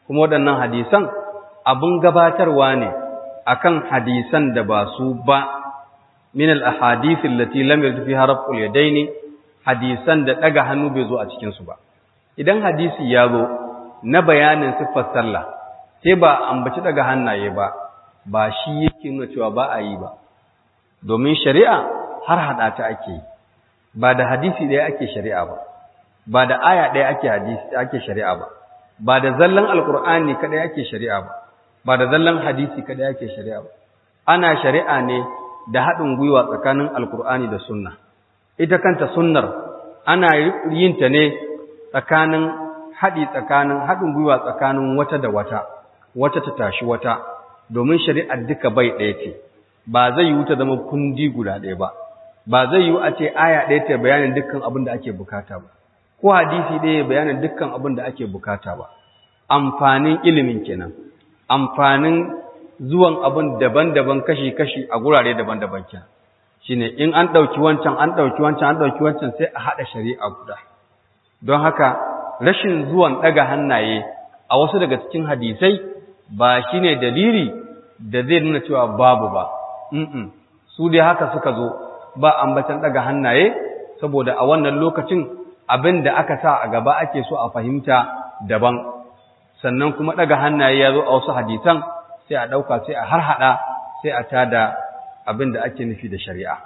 kuma waɗannan hadisan abin gabatarwa ne akan hadisan da ba su ba min al-ahadith allati lam yarid fiha raf'ul yadaini hadisan da daga hannu bai zo a cikin su ba idan hadisi ya zo na bayanin siffar sallah sai ba ambaci daga hannaye ba ba shi yake nuna cewa ba a yi ba domin shari'a har hada ta ake yi ba da hadisi ɗaya ake shari'a ba ba da aya ɗaya ake hadisi ake shari'a ba ba da zallan alqur'ani kadai ake shari'a ba ba da zallan hadisi kadai ake shari'a ba ana shari'a ne da haɗin gwiwa tsakanin alqur'ani da sunna ita kanta sunnar ana yin ta ne tsakanin haɗi tsakanin haɗin gwiwa tsakanin wata da wata wata ta tashi wata domin shari'ar duka bai ɗaya ce ba zai yi ta zama kundi guda ɗaya ba ba zai yi a ce aya ɗaya ta bayanin dukkan abin da ake bukata ba ko hadisi ɗaya bayanin dukkan abin da ake bukata ba amfanin ilimin kenan amfanin zuwan abin daban-daban kashi-kashi a gurare daban-daban kenan shine in an ɗauki wancan an ɗauki wancan an ɗauki wancan sai a haɗa shari'a guda don haka rashin zuwan ɗaga hannaye a wasu daga cikin hadisai ba shine dalili da zai nuna cewa babu ba su dai haka suka zo ba ambatan ɗaga hannaye saboda a wannan lokacin abin da aka sa a gaba ake so a fahimta daban sannan kuma ɗaga hannaye ya zo a wasu hadisan sai a ɗauka sai a harhaɗa sai a tada abin da ake nufi da shari'a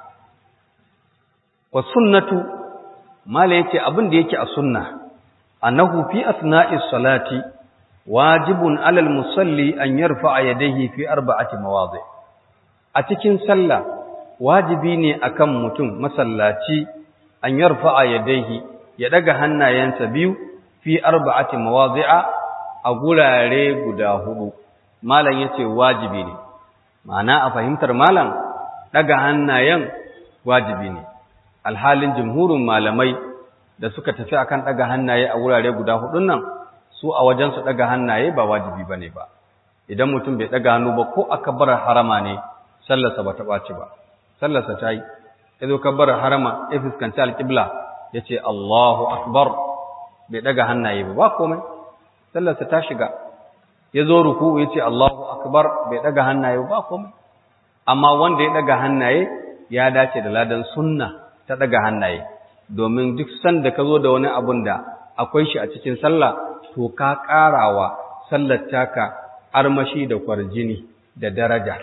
wa sunnatu mala yace abin da yake a sunna annahu fi asna'is salati wajibun alal musalli an yarfa'a yadayhi fi arba'ati mawadi a cikin sallah wajibi ne akan mutum masallaci an yarfa'a yadayhi ya daga hannayensa biyu fi arba'ati mawadi'a a gurare guda hudu malam yace wajibi ne ma'ana a fahimtar malam daga hannayen wajibi ne alhalin jumhurin malamai da suka tafi akan daga hannaye a wurare guda hudun nan su a wajen su daga hannaye ba wajibi bane ba idan mutum bai daga hannu ba ko akbar harama ne sallarsa ba ta baci ba sallarsa ta yi yazo kabbar harama ya fuskanci alqibla yace Allahu akbar bai daga hannaye ba ba komai sallarsa ta shiga yazo ruku yace Allahu akbar bai daga hannaye ba komai amma wanda ya daga hannaye ya dace da ladan sunna ta daga hannaye domin duk sanda ka zo da wani abun da akwai shi a cikin sallah to ka ƙarawa sallar taka armashi da kwarjini da daraja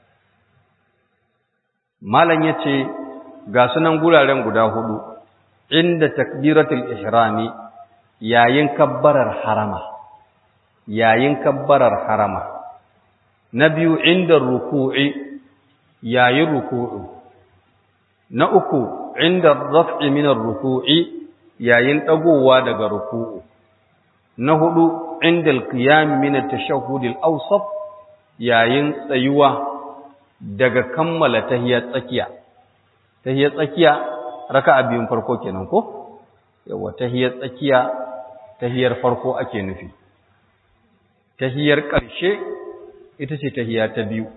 malam yace ga sunan guraren guda hudu inda takbiratul ihrami yayin kabbarar harama yayin kabbarar harama na biyu inda ruku'i yayin ruku'u na uku inda raf'i min ruku'i yayin dagowa daga ruku'u na hudu inda al-qiyam min at-tashahhud al-awsat yayin tsayuwa daga kammala tahiyyar tsakiya tahiyyar tsakiya raka'a biyun farko kenan ko yawa tahiyyar tsakiya tahiyyar farko ake nufi tahiyyar ƙarshe ita ce tahiyya ta biyu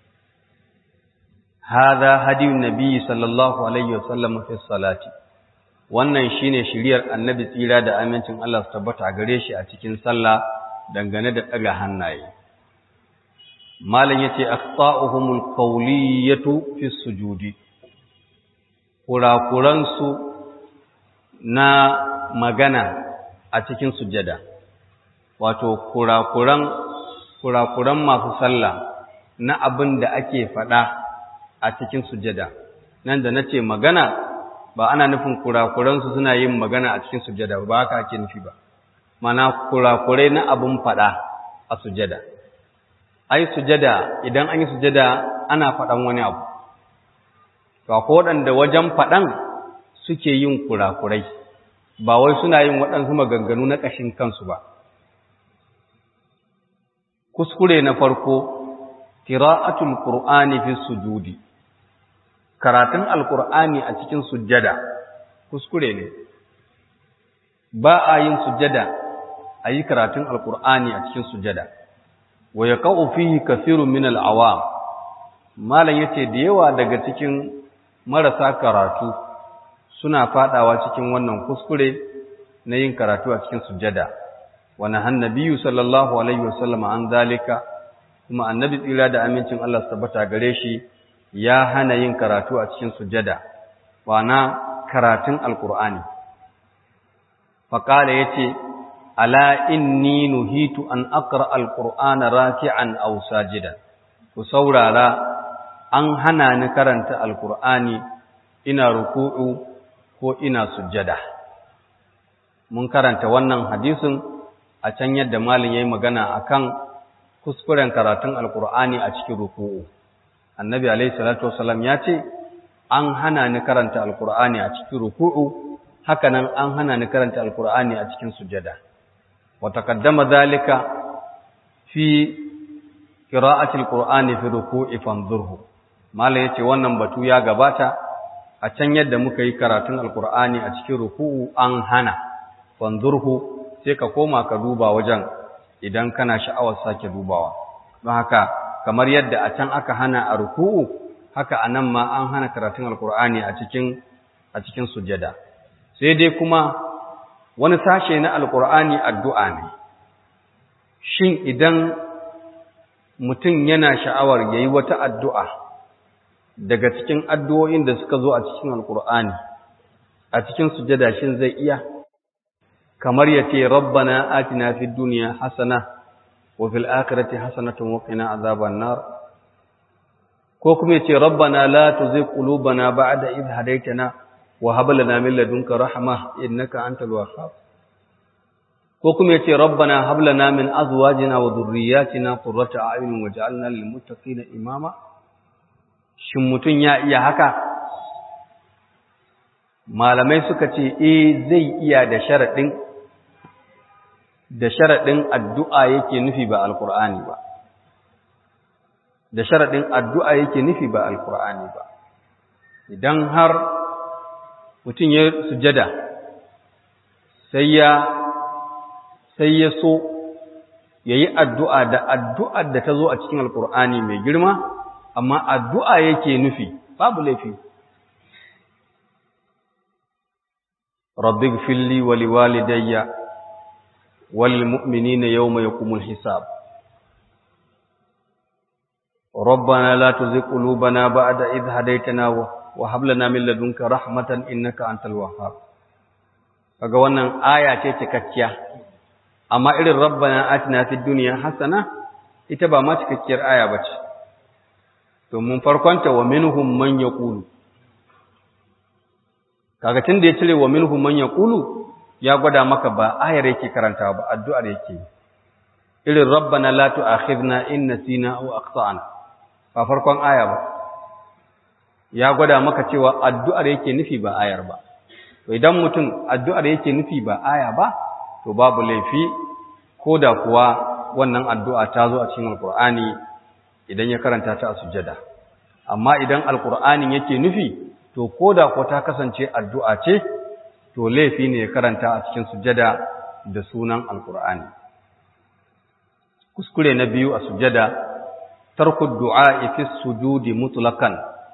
هذا هدي النبي صلى الله عليه وسلم في الصلاه wannan shine shiriyar annabi tsira da amincin Allah su tabbata gare shi a cikin sallah dangane da daga hannaye malam yace aqta'uhumul qawliyatu fi sujudi kurakuran su na magana a cikin sujada wato kurakuran kurakuran masu sallah na abin da ake faɗa a cikin sujada nan da nace magana ba ana nufin kurakuransu suna yin magana a cikin sujada ba haka ake nufi ba mana kurakurai na abun fada a sujada ai sujada idan an yi sujada ana fadan wani abu to akwai waɗanda wajen fadan suke yin kurakurai ba wai suna yin waɗansu maganganu na ƙashin kansu ba kuskure na farko qira'atul qur'ani fi sujudi karatun alkur'ani a cikin sujjada kuskure ne ba a yin sujjada a yi karatun alkur'ani a cikin sujjada wa ya ka'u fihi kathirun min al'awam malam yace da yawa daga cikin marasa karatu suna fadawa cikin wannan kuskure na yin karatu a cikin sujjada wa nahan nabiyyu sallallahu alaihi wasallam an zalika kuma annabi tsira da amincin Allah su tabbata gare shi ya hana yin karatu a cikin sujada wana karatun alqur'ani faqala yace ala inni nuhitu an aqra alqur'ana raki'an aw sajidan ku saurara an hana ni karanta alqur'ani ina ruku'u ko ina sujada mun karanta wannan hadisin a can yadda malin yayi magana akan kuskuren karatun alqur'ani a cikin ruku'u annabi alayhi salatu wasallam ya ce an hana ni karanta alqur'ani a cikin ruku'u hakanan an hana ni karanta alqur'ani a cikin sujada wa taqaddama dhalika fi qira'ati alqur'ani fi ruku'i fanzurhu malai yace wannan batu ya gabata a can yadda muka yi karatun alqur'ani a cikin ruku'u an hana fanzurhu sai ka koma ka duba wajen idan kana sha'awar sake dubawa don haka kamar yadda a can aka hana a ruku'u haka anan ma an hana karatun alqur'ani a cikin a cikin sujada sai dai kuma wani sashe na alkur'ani addu'a ne shin idan mutum yana sha'awar ya yi wata addu'a daga cikin addu'o'in da suka zo a cikin alkur'ani a cikin sujada shin zai iya kamar ya ce rabbana atina fi duniya hasana wa fil akhirati hasanatun wa qina azaban nar ko kuma ya ce rabbana la tuzigh qulubana ba'da idh hadaytana wa hab lana min ladunka rahma innaka antal wahhab ko kuma yace rabbana hab lana min azwajina wa dhurriyyatina qurrata a'yunin waj'alna lil muttaqina imama shin mutun ya iya haka malamai suka ce eh zai iya da sharadin da sharadin addu'a yake nufi ba alqur'ani ba da sharadin addu'a yake nufi ba alqur'ani ba idan har mutum ya sujada sai ya sai ya so ya yi addu'a da addu'ar da ta zo a cikin alkur'ani mai girma amma addu'a yake nufi babu laifi rabbi filli wali walidayya wal mu'minina yawma yaqumul hisab ربنا لا تزغ قلوبنا بعد إذ هديتنا وهب لنا من لدنك رحمة إنك أنت الوهاب kaga wannan aya ce cikakkiya amma irin rabbana atina fid dunya hasana ita ba ma cikakkiyar aya bace domin farkonta wa minhum man yaqulu kaga tunda ya cire wa minhum man yaqulu ya gwada maka ba ayar yake karanta ba addu'ar yake irin rabbana la tu'akhidna in nasina aw akhtana ba farkon aya ba ya gwada maka cewa addu'ar yake nufi ba ayar ba to idan mutum addu'ar yake nufi ba aya ba to babu laifi ko da kuwa wannan addu'a ta zo a cikin alkur'ani idan ya karanta ta a sujjada amma idan alkur'anin yake nufi to ko da ko ta kasance addu'a ce to laifi ne ya karanta a cikin sujjada da sunan alkur'ani kuskure na biyu a sujjada tarku du'a fi sujudi mutlaqan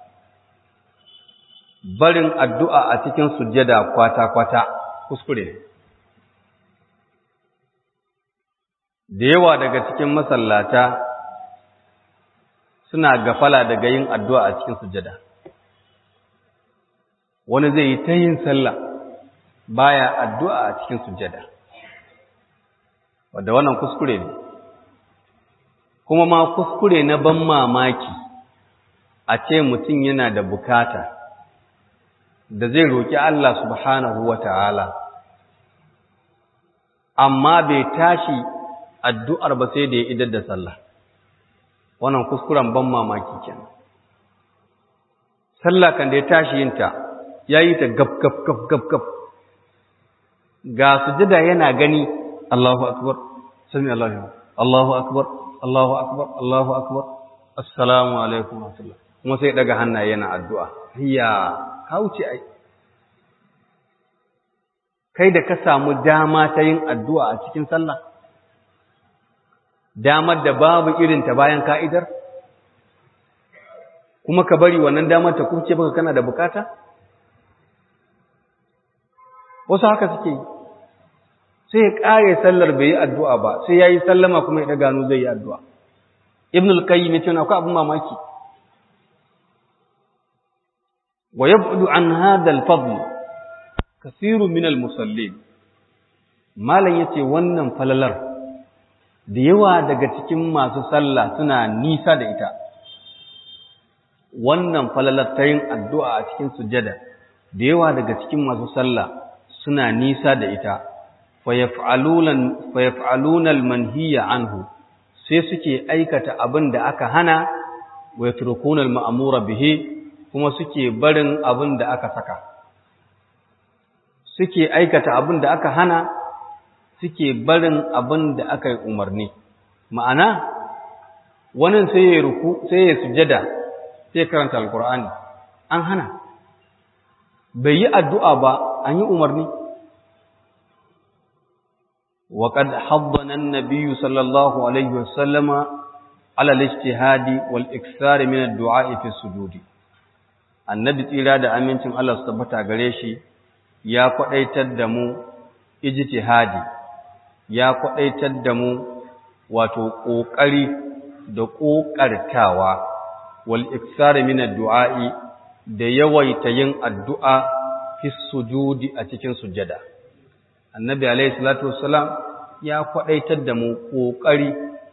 barin addu'a a cikin sujjada kwata-kwata kuskure. Da yawa daga cikin masallata suna gafala daga yin addu'a a cikin sujjada. Wani zai yi ta yin sallah baya addu'a a cikin sujjada. Wadda wannan kuskure ne. Kuma ma kuskure na ban mamaki a ce mutum yana da bukata. da zai roƙi Allah subhanahu wa ta'ala, amma bai tashi addu'ar ba sai da ya idar da sallah, wannan kuskuren ban mamaki kenan. Sallah kan da ya tashi yinta, ya yi ta gab gab gab gab gab, ga sujada yana gani Allahu akbar, sami Allahu Allahu akbar, Allahu akbar, Allahu akbar, assalamu alaikum wa kuma sai daga hannaye yana addu'a. Hiya ka wuce ai kai da ka samu dama ta yin addu'a a cikin sallah damar da babu irinta bayan ka'idar kuma ka bari wannan damar ta kuce baka kana da bukata wasu haka suke yi sai ya ƙare sallar bai yi addu'a ba sai ya yi sallama kuma ya ɗaga hannu zai yi addu'a ibn al-qayyim ya ce akwai abin mamaki wa yab'du an hadha al-fadl kathirun min al-musallin malan yace wannan falalar da yawa daga cikin masu sallah suna nisa da ita wannan falalar ta yin addu'a a cikin sujada da yawa daga cikin masu sallah suna nisa da ita fayaf'aluna al-manhiya anhu sai suke aikata abin da aka hana wa yatrukuna al-ma'mura bihi kuma suke barin abin da aka saka suke aikata abin da aka hana suke barin abin da aka yi umarni ma'ana wani sai ya ruku sai ya sujada sai karanta alkur'ani an hana bai yi addu'a ba an yi umarni وقد حضنا النبي صلى الله عليه وسلم على الاجتهاد والإكثار من الدعاء في السجود النبي tsira da amincin Allah su tabbata gare shi ya kwadaitar da mu ijtihadi ya kwadaitar da mu wato kokari da kokartawa wal ikthar min ad-du'a'i da yawaita yin addu'a fi sujudi a cikin sujada annabi alaihi salatu wassalam ya kwadaitar da mu kokari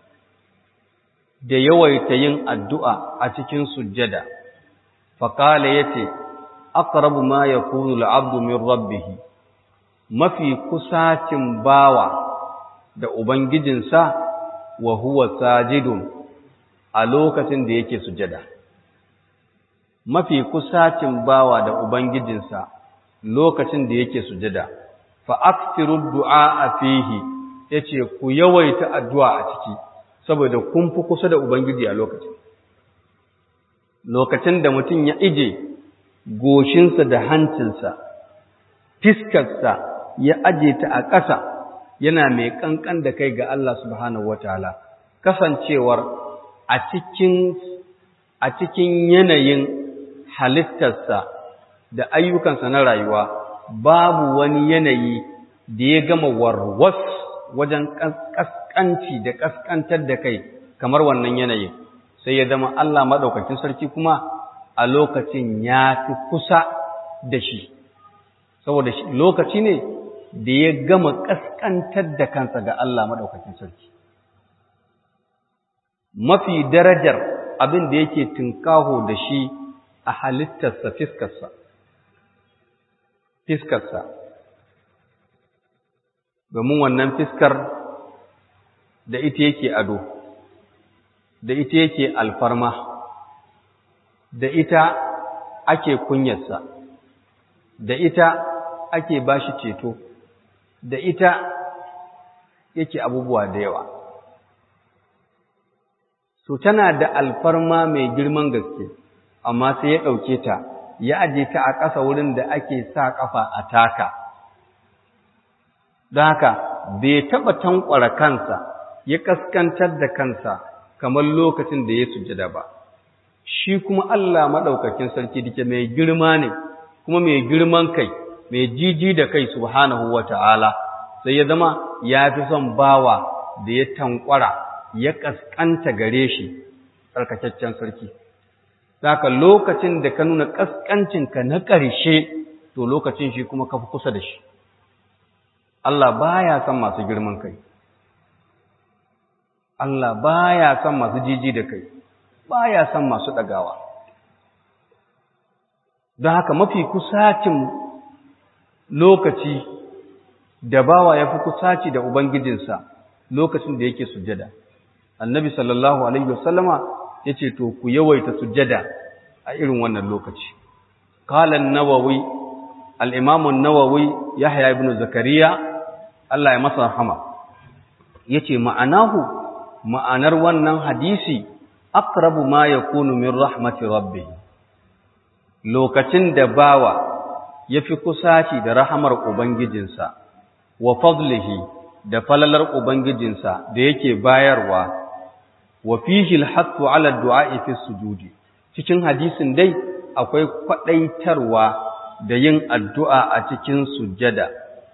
da yawaita yin addu'a a cikin sujjada faqala yace aqrabu ma yakunu al-'abdu min rabbih mafi kusacin bawa da ubangijinsa wa huwa sajidun a lokacin da yake sujjada mafi kusacin bawa da ubangijinsa lokacin da yake sujjada fa'aktiru du'a a fihi ya ce ku yawaita addu'a a ciki saboda kun fi kusa da Ubangiji a lokacin. Lokacin da mutum ya ije goshinsa da hancinsa, fiskarsa ya aje ta a ƙasa yana mai ƙanƙan da kai ga Allah subhanahu wa ta'ala, kasancewar a cikin yanayin halittarsa da ayyukansa na rayuwa. babu wani yanayi da ya gama warwas wajen ƙasƙanci da ƙasƙantar da kai kamar wannan yanayin sai ya zama Allah maɗaukakin sarki kuma a lokacin ya fi kusa da shi saboda lokaci ne da ya gama ƙasƙantar da kansa ga Allah maɗaukakin sarki mafi darajar abin da yake tunkaho da shi a halittarsa fiskarsa fiskarsa domin wannan fiskar da ita yake ado da ita yake alfarma da ita ake kunyarsa da ita ake bashi ceto da ita yake abubuwa da yawa so tana da alfarma mai girman gaske amma sai ya ɗauke ta ya aje ta a ƙasa wurin da ake sa ƙafa a taka. Don haka, bai taɓa tankwara kansa, ya ƙaskantar da kansa kamar lokacin da ya sujada ba. Shi kuma Allah maɗaukakin sarki dake mai girma ne, kuma mai girman kai, mai jiji da kai subhanahu wa ta'ala, sai ya zama ya fi son bawa da ya tankwara, ya ƙasƙanta gare shi, tsarkakaccen sarki. Saka lokacin da ka nuna ƙasƙancinka na ƙarshe, to lokacin shi kuma ka fi kusa da shi. Allah baya son masu girman kai. Allah baya son masu jiji da kai, baya son masu ɗagawa. Don haka mafi kusacin lokaci da bawa ya fi kusaci da Ubangijinsa lokacin da yake sujada. Annabi sallallahu Alaihi wasallama ya ce to ku yawaita sujjada a irin wannan lokaci qalan nawawi al-imam an-nawawi yahya ibn zakariya Allah ya masa rahama yace ma'anahu ma'anar wannan hadisi aqrabu ma yakunu min rahmati rabbih lokacin da bawa yafi kusaci da rahamar ubangijinsa wa fadlihi da falalar ubangijinsa da yake bayarwa wa fihi al-hattu 'ala ad-du'a'i fi sujudi cikin hadisin dai akwai kwadaitarwa da yin addu'a a cikin sujjada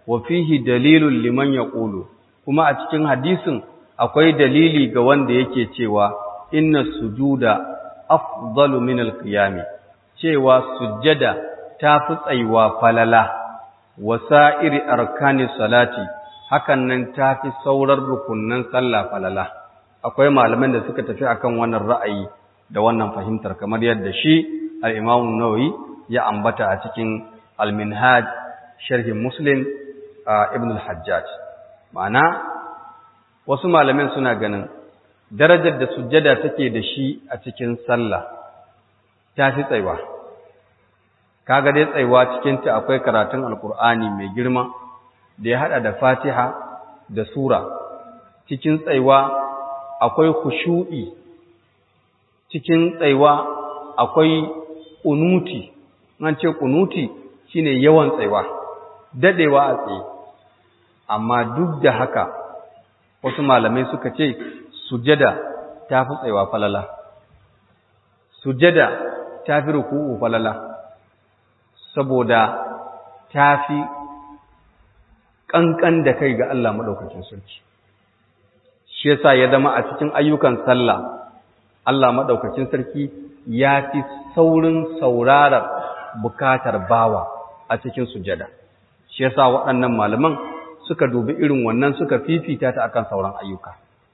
wa fihi dalilun liman yaqulu kuma a cikin hadisin akwai dalili ga wanda yake cewa inna sujuda afdalu min alqiyami cewa sujjada tafi tsayuwa falala wasa'iri arkani salati hakan nan tafi saurar rukunnan sallah falala akwai malaman da suka tafi akan wannan ra'ayi da wannan fahimtar kamar yadda shi al-Imam Nawawi ya ambata a cikin al-Minhaj sharh Muslim Ibn al-Hajjaj ma'ana wasu malamin suna ganin darajar da sujjada take da shi a cikin sallah ta fi tsaiwa kaga dai tsaiwa cikin ta akwai karatun alkur'ani mai girma da ya hada da Fatiha da sura cikin tsaiwa akwai khushu'i cikin tsaiwa akwai kunuti an ce kunuti shine yawan tsaiwa dadewa a tsaye amma duk da haka wasu malamai suka ce sujada ta fi tsaiwa falala sujada ta fi ruku'u falala saboda ta fi ƙanƙan da kai ga Allah maɗaukacin sarki shi yasa ya zama a cikin ayyukan sallah Allah maɗaukacin sarki ya fi saurin saurarar bukatar bawa a cikin sujada shi yasa waɗannan malaman suka dubi irin wannan suka fifita ta akan sauran ayyuka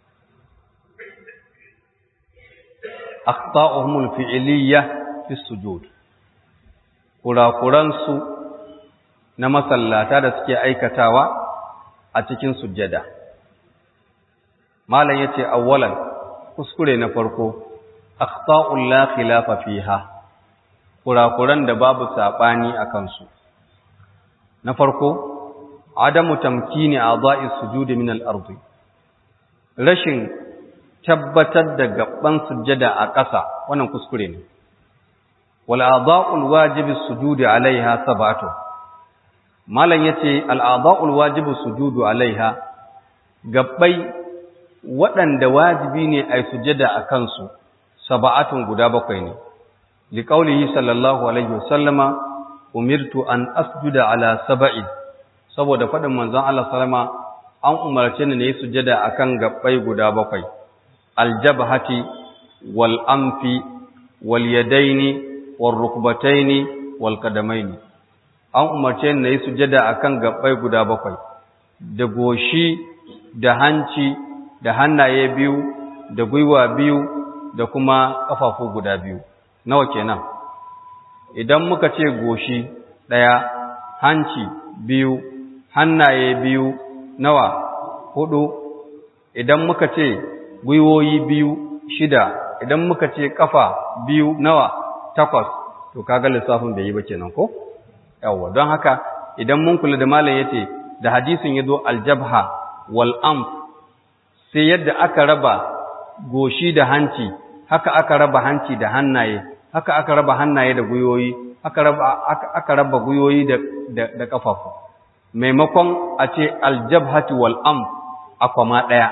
akhta'uhum al-fi'liyya fi sujud kurakuran su na masallata da suke aikatawa a cikin sujjada malam yace awwalan kuskure na farko akhta'ul la khilafa fiha kurakuran da babu sabani akan su na farko adamu tamkini a'dha'i sujudi min al-ard rashin tabbatar da gaban sujjada a ƙasa wannan kuskure ne wal a'dha'ul wajibi sujudi alaiha sab'atu malan yace al a'dha'ul wajibi sujudu alaiha gabbai waɗanda wajibi ne ai sujjada a kansu sab'atun guda bakwai ne liqaulihi sallallahu alaihi wasallama umirtu an asjuda ala sab'in saboda faɗin manzon Allah sallama an umarce ni ne sujada akan gabbai guda bakwai aljabhati wal anfi wal yadaini wal rukbataini wal qadamaini an umarce ni ne sujada akan gabbai guda bakwai da goshi da hanci da hannaye biyu da gwiwa biyu da kuma kafafu guda biyu nawa kenan idan muka ce goshi ɗaya hanci biyu hannaye biyu nawa hudu idan muka ce gwiwoyi biyu shida idan muka ce kafa biyu nawa takwas to kaga lissafin bai yi ba kenan ko yawa don haka idan mun kula da malam yace da hadisin yazo aljabha wal amf sai yadda aka raba goshi da hanci haka aka raba hanci da hannaye haka aka raba hannaye da gwiwoyi aka raba aka raba gwiwoyi da da, da kafafu maimakon a ce aljabhati wal am a kwama ɗaya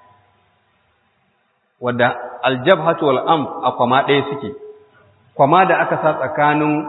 wadda aljabhati wal am a kwama ɗaya suke kwama da aka sa tsakanin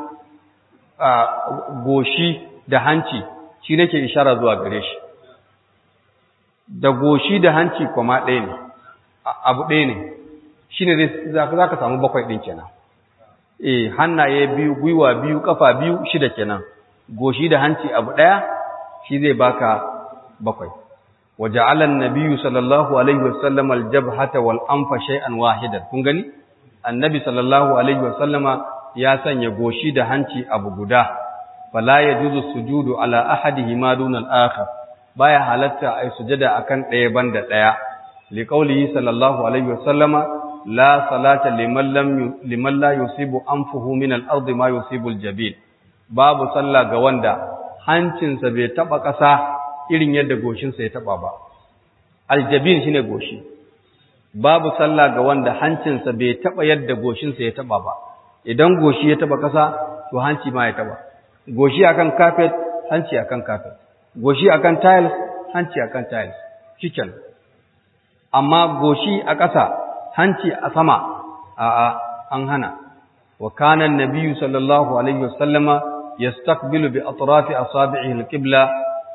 goshi da hanci shi nake ishara zuwa gare shi da goshi da hanci kwama ɗaya ne abu ɗaya ne shi ne za ka samu bakwai ɗin kenan eh hannaye biyu gwiwa biyu kafa biyu shida kenan goshi da hanci abu ɗaya shi zai baka bakwai waja'ala an-nabiyyu sallallahu alaihi wasallam al-jabhata wal anfa shay'an wahidan kun gani annabi sallallahu alaihi wasallama ya sanya goshi da hanci abu guda fala yajuzu sujudu ala ahadihima duna al-akhar baya halatta ai sujada akan ɗaya banda ɗaya liqaulihi sallallahu alaihi wasallama la salata liman lam liman la yusibu anfuhu min al-ardi ma yusibu al-jabil babu sallah ga wanda hancinsa bai taba ƙasa irin yadda goshinsa ya taba ba aljabin shine goshi babu sallah ga wanda hancinsa bai taba yadda goshinsa ya taba ba idan goshi ya taba ƙasa to hanci ma ya taba goshi akan carpet hanci akan carpet goshi akan tiles hanci akan tiles chicken amma goshi a ƙasa hanci a sama a'a an hana wa kana an-nabiyyu sallallahu alaihi wasallama yastaqbilu bi atrafi asabi'ihi al-qibla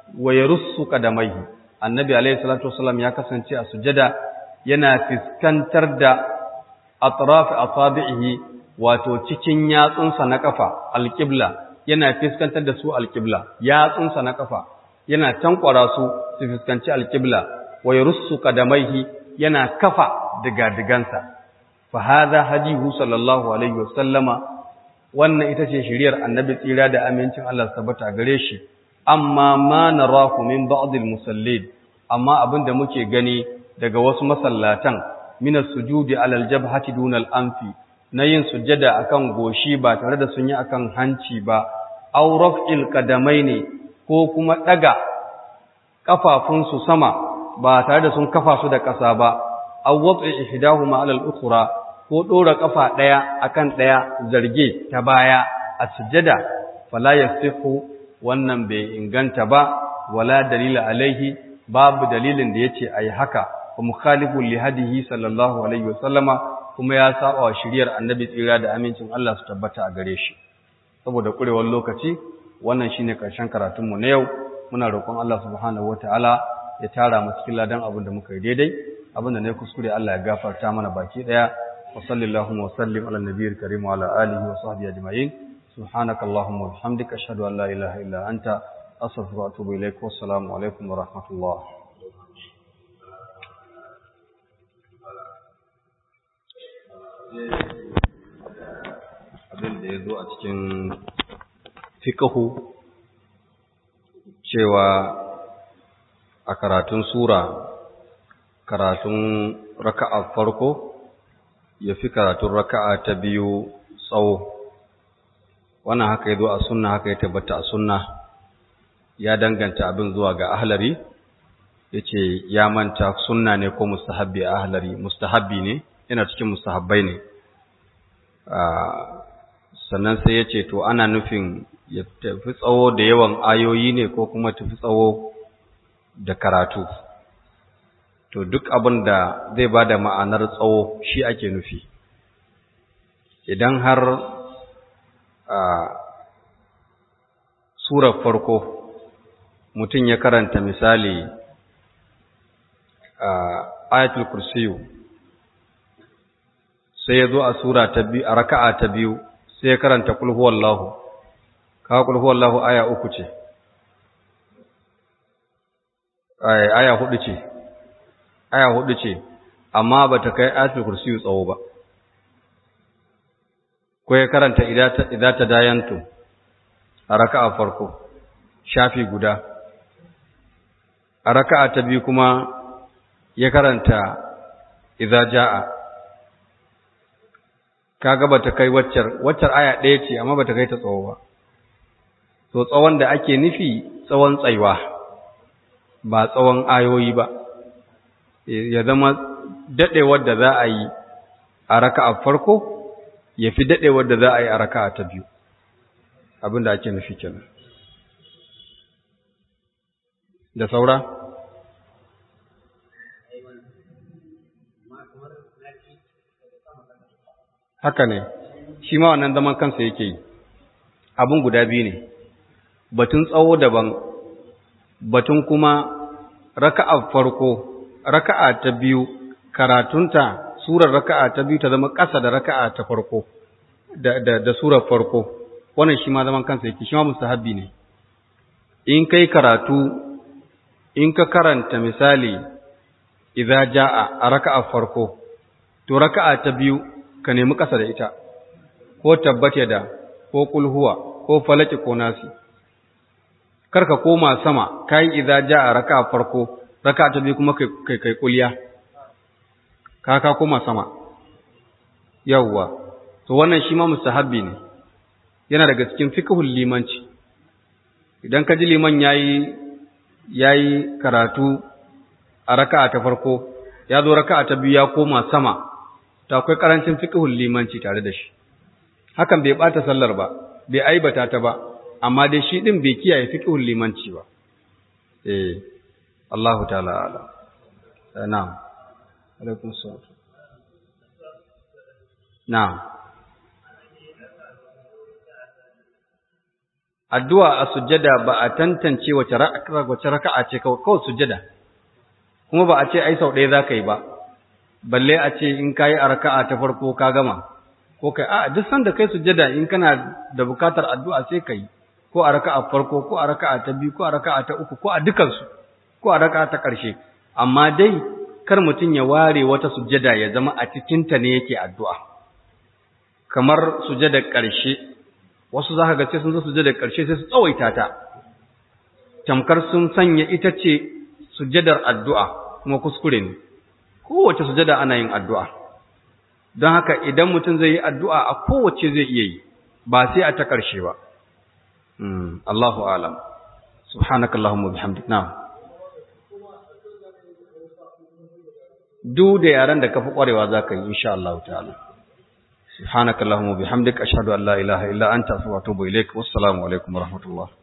wa yarussu qadamaihi annabi alayhi salatu wasallam ya kasance a sujada yana fiskantar da atraf asabihi wato cikin yatsunsa na kafa alqibla yana fiskantar da su alqibla yatsunsa na kafa yana tankwara su su fiskanci alqibla wa yarussu qadamaihi yana kafa diga-digansa fa hadha hadihu sallallahu alaihi wasallama wannan ita ce shiriyar annabi tsira da amincin Allah tabbata gare shi amma ma narahu min ba'dil musallin amma abinda muke gani daga wasu masallatan min as-sujudi alal jabhati dunal anfi na yin sujjada akan goshi ba tare da sun yi akan hanci ba aw raf'il qadamaini ko kuma daga kafafunsu sama ba tare da sun kafa su da ƙasa ba aw wad'i ihdahuma ala al-ukhra ko dora kafa daya akan daya zarge ta baya a sujjada fala yasihu wannan bai inganta ba wala dalila alaihi babu dalilin da yace ayi haka wa mukhalifu li hadihi sallallahu alaihi wasallama kuma ya saba wa shiriyar annabi tsira da amincin Allah su tabbata a gare shi saboda kurewar lokaci wannan shine karshen karatun mu na yau muna roƙon Allah subhanahu wataala ya tara mu cikin ladan abin da muka yi daidai abin da ne kuskure Allah ya gafarta mana baki daya wa sallallahu wa sallim ala nabiyil karim wa ala alihi wa sahbihi ajma'in سبحانك اللهم وبحمدك أشهد أن لا إله إلا أنت أستغفرك وأتوب إليك والسلام عليكم ورحمة الله abin da ya zo a cikin fikahu cewa a karatun sura karatun raka'a farko ya fi karatun raka'a ta biyu tsawo wannan haka ya zo a sunna haka ya tabbata a sunna ya danganta abin zuwa ga ahlari ya ce ya manta sunna ne ko mustahabbi a ahlari mustahabbi ne yana cikin mustahabbai ne sannan sai ya ce to ana nufin ya tafi tsawo da yawan ayoyi ne ko kuma tafi tsawo da karatu to duk abin da zai ba da ma'anar tsawo shi ake nufi idan har a surar farko mutum ya karanta misali a ayatul kursiyu sai ya zo a sura ta biyu a raka'a ta biyu sai ya karanta kul huwallahu kawo kul huwallahu aya uku ce aya hudu ce aya hudu ce amma bata kai ayatul kursiyu tsawo ba ko ya karanta idza ta dayantu a raka'a farko shafi guda a raka'a ta biyu kuma ya karanta idza jaa kaga bata kai waccar waccar aya ɗaya ce amma bata kai ta tsawo ba to tsawon da ake nufi tsawon tsaiwa ba tsawon ayoyi ba ya zama dadewar da za a yi a raka'a farko ya fi daɗewar da za a yi a raka ta biyu abin da ake nufi kenan da saura haka ne shi ma wannan zaman kansa yake yi abin guda biyu ne batun tsawo daban batun kuma raka'a farko raka'a ta biyu karatunta surar raka'a ta biyu ta zama ƙasa da raka'a ta farko da da da surar farko wannan shi ma zaman kansa yake shi ma mustahabbi ne in kai karatu in ka karanta misali idza jaa a raka'a farko to raka'a ta biyu ka nemi ƙasa da ita ko tabbata da ko kulhuwa ko falaki ko nasi karka koma sama kai idza jaa raka'a farko raka'a ta biyu kuma kai kai kulliya ka ka koma sama yawwa to wannan shi ma mustahabbi ne yana daga cikin fiqhul limanci idan ka ji liman yayi yayi karatu a raka'a ta farko ya zo raka'a ta biyu ya koma sama to akwai karancin fiqhul limanci tare da shi hakan bai bata sallar ba bai aibata ta ba amma dai shi din bai kiyaye fiqhul limanci ba eh Allahu ta'ala ala na'am alaikum salam na'am addu'a a sujjada ba a tantance wace raka'a ce kawai sujjada kuma ba a ce ai sau ɗaya za ka yi ba balle a ce in ka yi a raka'a ta farko ka gama ko kai a duk sanda kai sujjada in kana da bukatar addu'a sai ka yi ko a raka'a farko ko a raka'a ta biyu ko a raka'a ta uku ko a dukansu ko a raka'a ta ƙarshe amma dai kar mutum ya ware wata sujjada ya zama a cikinta ne yake addu'a kamar sujjadar ƙarshe wasu za ka ga sai sun zo sujjadar ƙarshe sai su tsawaita ta tamkar sun sanya ita ce sujjadar addu'a kuma kuskure ne kowace sujjada ana yin addu'a don haka idan mutum zai yi addu'a a kowace zai iya yi ba sai a ta ƙarshe ba Allahu alam subhanakallahumma bihamdik na'am duk da yaran da kafi kwarewa zaka yi insha Allah ta'ala subhanakallahumma bihamdik ashhadu an la ilaha illa anta astaghfiruka wa atubu ilaik wassalamu alaikum wa rahmatullah